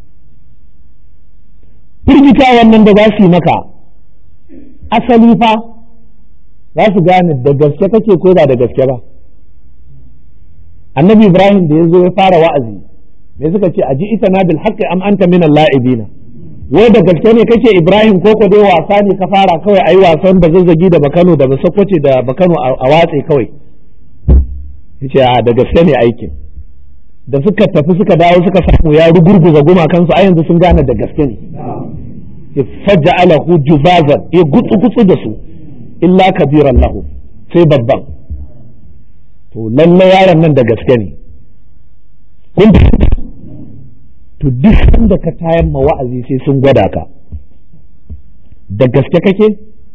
firgita wannan da za su yi maka asali fa za su gane da gaske kake ko ba da gaske ba annabi ibrahim da ya zo ya fara wa'azi me suka ce aji ita na bil haqqi am anta min al-la'ibina wai da gaske ne kake Ibrahim ko ko dai wasa ne ka fara kawai ayi wasan ba zazzagi da bakano da basakwace da bakano a watse kawai yace a da gaske ne aikin da suka tafi suka dawo suka samu ya rugurguza gumakansu a yanzu sun gane da gaske ne ya faja'alahu juzazan ya gutsu gutsu da su illa kabiran lahu sai babban to lalle yaron nan da gaske ne kun to duk sanda ka tayar ma wa'azi sai sun gwada ka da gaske kake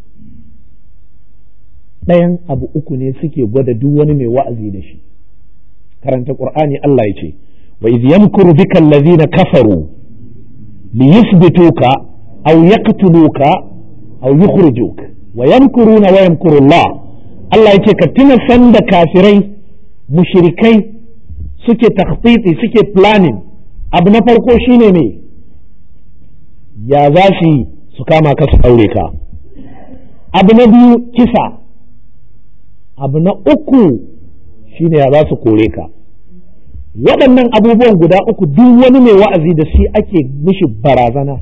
ɗayan abu uku ne suke gwada duk wani mai wa'azi da shi karanta qur'ani Allah ya ce wa idh yamkuru bika allazina kafaru liyuthbituka aw yaqtuluka aw yukhrijuk wa yamkuruna wa yamkuru Allah Allah ya ce ka tuna sanda kafirai mushrikai suke takhtiti suke planning abu na farko shine ne ya za su yi su kama ka su aure ka abu na biyu kisa abu na uku shine ya za su kore ka waɗannan abubuwan guda uku duk wani mai wa'azi da shi ake mishi barazana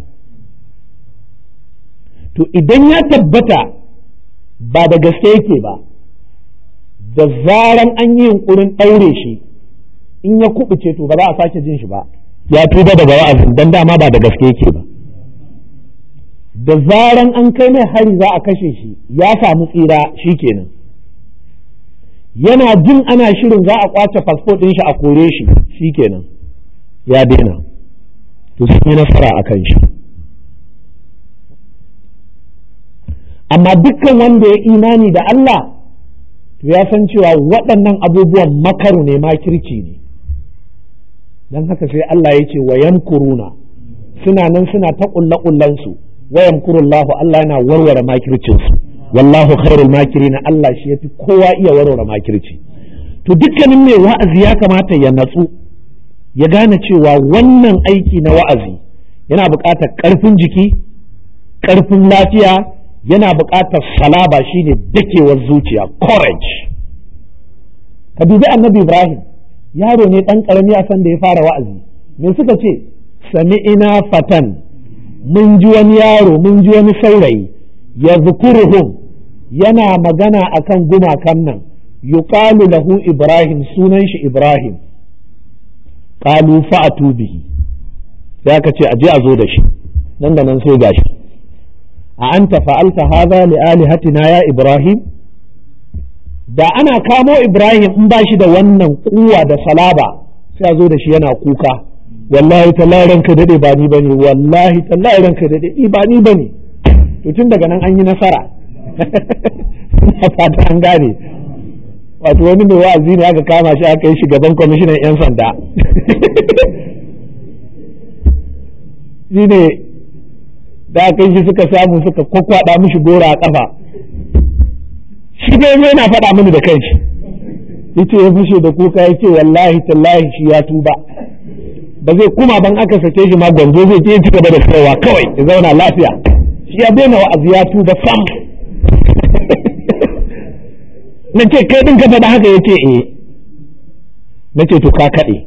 to idan ya tabbata ba da gaske yake ba da zaran an yi yunkurin ɗaure shi in ya kubuce to ba za a sake jin shi ba ya tuba daga wa'azin dan dama ba da gaske yake ba da zaran an kai mai hari za a kashe shi ya samu tsira shi kenan yana jin ana shirin za a kwace fasfo ɗin shi a kore shi shi kenan ya daina to sun yi nasara a kan shi amma dukkan wanda ya imani da Allah to ya san cewa waɗannan abubuwan makaru ne makirci ne don haka sai Allah ya ce wa yamkuruna suna nan suna ta ƙulle ƙullensu wa yamkurullahu Allah yana warware makircinsu wallahu khairul makirina Allah shi yafi kowa iya warware makirci to dukkanin mai wa'azi ya kamata ya natsu ya gane cewa wannan aiki na wa'azi yana buƙatar ƙarfin jiki ƙarfin lafiya yana buƙatar salaba shine dakewar zuciya courage ka dubi annabi Ibrahim yaro ne ɗan ƙarami a san da ya fara wa'azi me suka ce sami ina fatan mun ji wani yaro mun ji wani saurayi ya zukuruhum yana magana akan gumakan nan yuqalu lahu ibrahim sunan shi ibrahim qalu fa'atu bihi sai aka ce aje a zo da shi nan da nan sai gashi a anta fa'alta hadha li alihatina ya ibrahim da ana kamo ibrahim in ba shi da wannan kuwa da salaba sai a zo da shi yana kuka wallahi tallahi ranka dade ba ni bane wallahi tallahi ranka dade ba ni bane to tun daga nan an yi nasara a fata an gane wato wani mai wa'azi ne aka kama shi aka yi gaban kwamishinan 'yan sanda shi ne da aka yi shi suka samu suka kwakwada mishi gora a kafa shi dai yana faɗa mini da kanshi yace ya fushe da kuka ya ce wallahi tallahi shi ya tuba ba zai kuma ban aka sake shi ma gwanzo zai je ci gaba da kaiwa kawai ya zauna lafiya shi ya daina wa'azi ya tuba sam na ce kai din ka faɗa haka ya ce eh na ce to ka kaɗe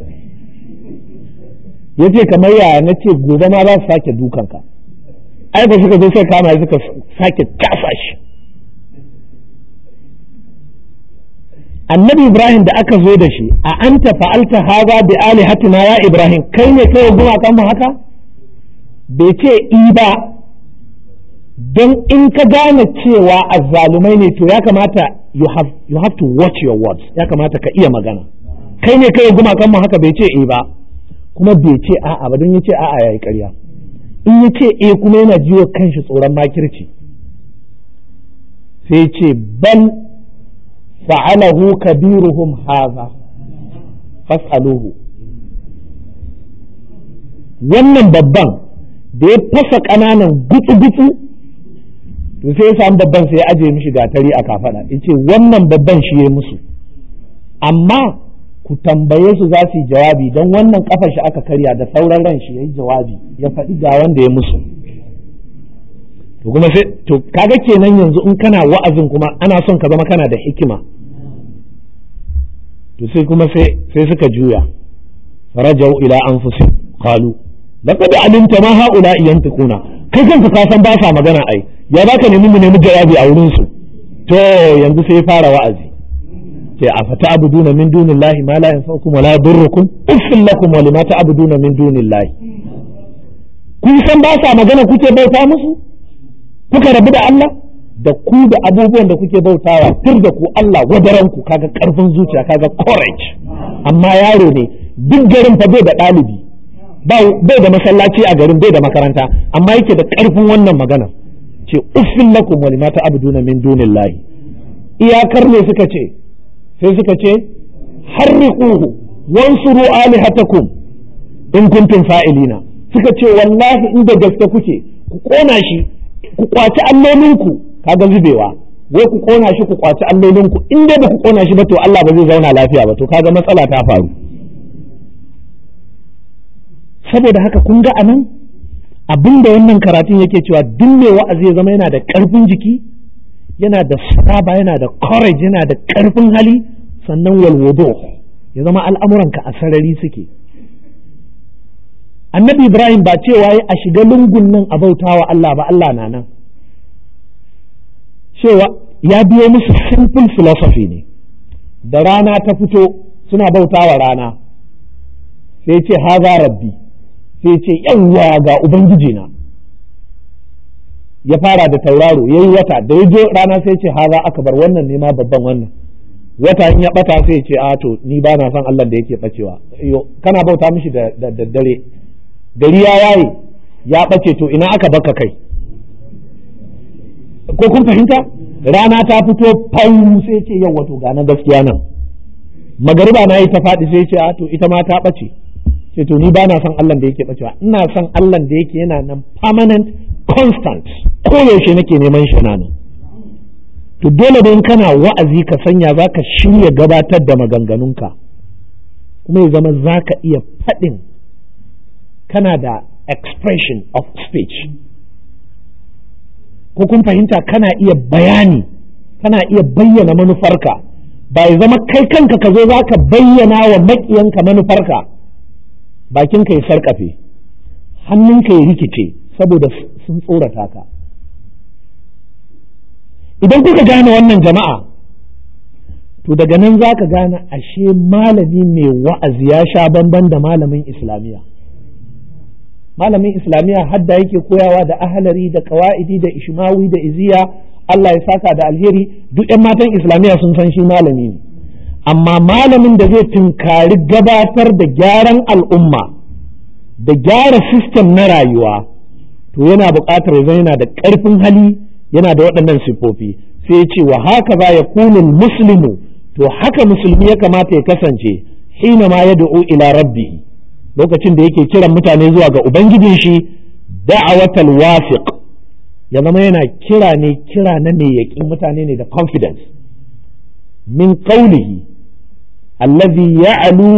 ya ce kamar yaya na ce gobe ma za su sake dukanka ai ba suka zo sai kama suka sake casa shi annabi ibrahim da aka zo da shi a anta fa'alta haza bi alihatina ya ibrahim kai ne kai gumakan mu haka bai ce i ba don in ka gane cewa azzalumai ne to ya kamata you have, you have to watch your words ya kamata ka iya magana kai ne kai gumakan mu haka bai ce i ba kuma bai ce a'a ba don ya ce a'a yayi ƙarya in ya ce eh kuma yana jiwo kanshi tsoron makirci sai ce bal fa'alahu kabiruhum haza fas'aluhu wannan babban da ya fasa ƙananan gutsu-gutsu to sai ya samu babban sai ya ajiye mishi gatari a kafaɗa ya ce wannan babban shi ya musu amma ku tambaye su za su yi jawabi don wannan kafar shi aka karya da sauran ran shi ya yi jawabi ya faɗi ga wanda ya musu to kuma sai to kaga kenan yanzu in kana wa'azin kuma ana son ka zama kana da hikima to sai kuma sai sai suka juya farajau ila anfusihim qalu laqad alimta ma haula yantiquna kai kanka ka san ba sa magana ai ya baka nemi mu nemi jawabi a wurin su to yanzu sai fara wa'azi ce a fata abuduna min dunillahi ma la yanfa'ukum wa la yadurrukum uffil lakum wa lima ta'buduna min dunillahi kun san ba sa magana kuke bauta musu kuka rabu da Allah da ku da abubuwan da kuke bautawa tur da ku Allah wadaran ku kaga karfin zuciya kaga courage amma yaro ne duk garin fa bai da ɗalibi bai da masallaci a garin bai da makaranta amma yake da karfin wannan magana ce uffin lakum wa lima ta'buduna min dunillahi iyakar ne suka ce sai suka ce harriquhu wansuru alihatakum in kuntum fa'ilina suka ce wallahi inda gaske kuke ku kona shi ku kwaci allolinku kaga zubewa wai ku kona shi ku kwaci allolinku in dai ba ku kona shi ba to Allah ba zai zauna lafiya ba to kaga matsala ta faru saboda haka kun ga anan abinda wannan karatun yake cewa duk mai wa'azi ya zama yana da karfin jiki yana da saba yana da courage yana da karfin hali sannan walwudu ya zama al'amuranka a sarari suke annabi ibrahim ba cewa ya a shiga lungun nan a bautawa Allah ba Allah na nan cewa ya biyo musu simple philosophy ne da rana ta fito suna bautawa rana sai ce haza rabbi sai ce yawwa ga ubangiji na ya fara da tauraro yayi wata da ya je rana sai ce haza bar wannan ne ma babban wannan wata in ya bata sai ce a to ni ba na son Allah da yake bacewa kana bauta mishi da daddare gari ya yaye ya ɓace to ina aka baka kai ko kun fahimta rana ta fito fau sai ce yau wato ga na gaskiya nan magariba na yi ta faɗi sai ce a to ita ma ta ɓace ce to ni ba na son Allah da yake ɓacewa ina son Allah da yake yana nan permanent constant koyaushe nake neman shi na nan to dole don kana wa'azi ka sanya za ka shirya gabatar da maganganunka kuma ya zama za ka iya faɗin kana da expression of speech ko kun fahimta kana iya bayani kana iya bayyana manufarka ba ya zama kai kanka ka zo za ka bayyana wa maƙiyanka manufarka bakinka ya sarƙafe hannunka ya rikice saboda sun tsorata ka idan kuka gane wannan jama'a to daga nan za ka gane ashe malami mai wa'azi ya sha bamban da malamin islamiyya malamin islamiyya hadda yake koyawa da ahalari da kawa'idi da ishmawi da iziya Allah ya saka da alheri duk 'yan matan islamiyya sun san shi malami ne amma malamin da zai tunkari gabatar da gyaran al'umma da gyara sistem na rayuwa to yana buƙatar ya yana da ƙarfin hali yana da waɗannan siffofi sai ya ce wa haka za ya kunin muslimu to haka musulmi ya kamata ya kasance hina ma ya da'u ila rabbi lokacin da yake kiran mutane zuwa ga ubangijin shi da'awatal wasiq ya zama yana kira ne kira na mai yaƙin mutane ne da confidence min qawlihi allazi ya'lu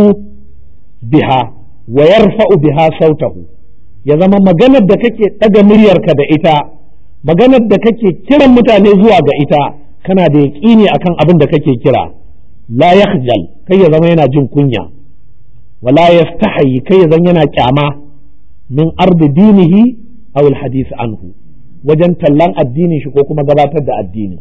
biha wa yarfa'u biha sautahu ya zama maganar da kake ɗaga muryarka da ita maganar da kake kiran mutane zuwa ga ita kana da yaƙini akan abin da kake kira la yakhjal kai ya zama yana jin kunya wala yastahi kai ya zama yana kyama min ardi dinihi aw alhadith anhu wajen tallan addinin shi ko kuma gabatar da addini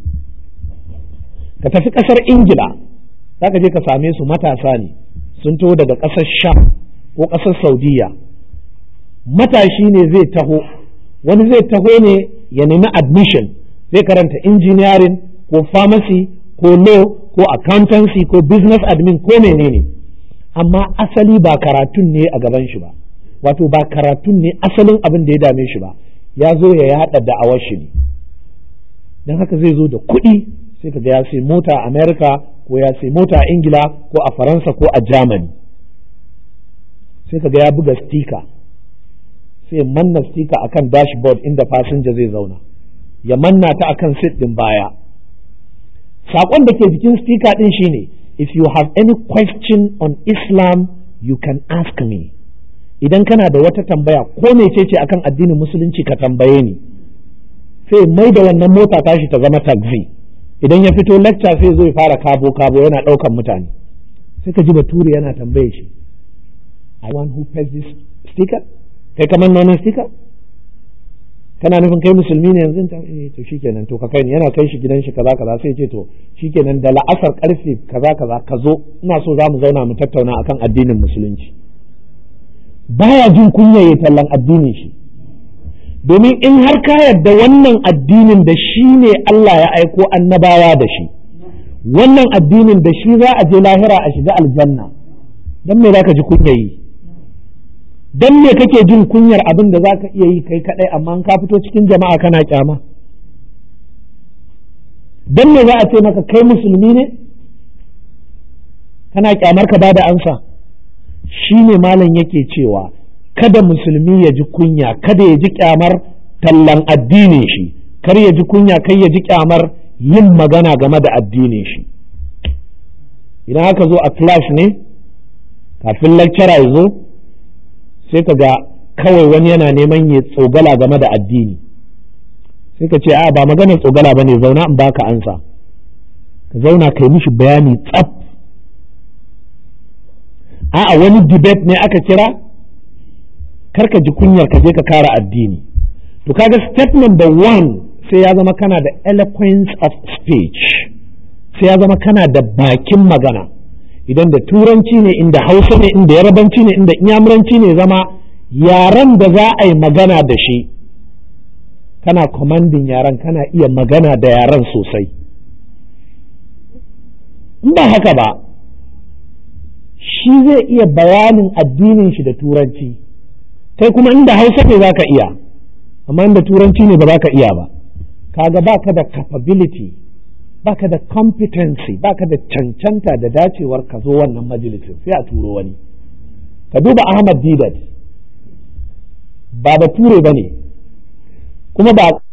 ka tafi ƙasar ingila zaka je ka same su matasa ne sun taho daga ƙasar sham ko ƙasar saudiya matashi ne zai taho wani zai taho ne ya nemi admission zai karanta engineering ko pharmacy ko law ko accountancy ko business admin ko menene amma asali ba karatun ne a gaban shi ba wato ba karatun ne asalin abin da ya dame shi ba ya zo ya yaɗa da'awar shi ne don haka zai zo da kuɗi sai kaga ya sai mota a america ko ya sai mota a ingila ko a faransa ko a germany sai kaga ya buga stika sai manna stika akan dashboard inda fasinja zai zauna ya manna ta akan sit din baya saƙon da ke jikin stika din shine if you have any question on islam you can ask me idan kana da wata tambaya ko mecece akan addinin musulunci ka tambaye ni sai mai da wannan mota tashi ta zama taxi idan ya fito lecture sai zo ya fara kabo kabo yana ɗaukan mutane sai ka ji bature yana tambaye shi I want who pays this sticker kai kamar nonon stika kana nufin kai musulmi ne yanzu ta eh to shikenan to ka kai yana kai shi gidan shi kaza kaza sai ce to shikenan da la'asar karfe kaza kaza ka zo ina so za mu zauna mu tattauna akan addinin musulunci baya jin kunya ya tallan addinin shi domin in har ka yarda wannan addinin da shi ne Allah ya aiko annabawa da shi wannan addinin da shi za a je lahira a shiga aljanna don me za ka ji kunya yi don me kake jin kunyar abin da za ka iya yi kai kadai amma ka fito cikin jama'a kana kyama don me za a ce maka kai musulmi ne kana kyamar ka bada ansa shi ne malam yake cewa kada musulmi ya ji kunya kada ya ji kyamar tallan addinin shi kar ya ji kunya kai ya ji kyamar yin magana game da addinin shi idan aka zo a class ne kafin lecturer ya zo sai ka ga kawai wani yana neman ya tsogala game da addini sai ka ce a ba maganar tsogala ba ne zauna in baka ansa ka zauna kai mishi bayani tsaf a'a wani debate ne aka kira karka ji kunyar ka je ka kara addini to kaga step number one sai ya zama kana da eloquence of speech sai ya zama kana da bakin magana idan da turanci ne inda hausa ne inda yarabanci ne inda inyamuranci ne zama yaren da za a yi magana da shi kana commanding yaren kana iya magana da yaren sosai in ba haka ba shi zai iya bayanin addinin shi da turanci kai kuma inda hausa ne za ka iya amma inda turanci ne ba za ka iya ba kaga baka da capability baka da competency baka da cancanta da dacewar ka zo wannan majalisin sai a turo wani ka duba Ahmad Didat ba bature ba ne kuma ba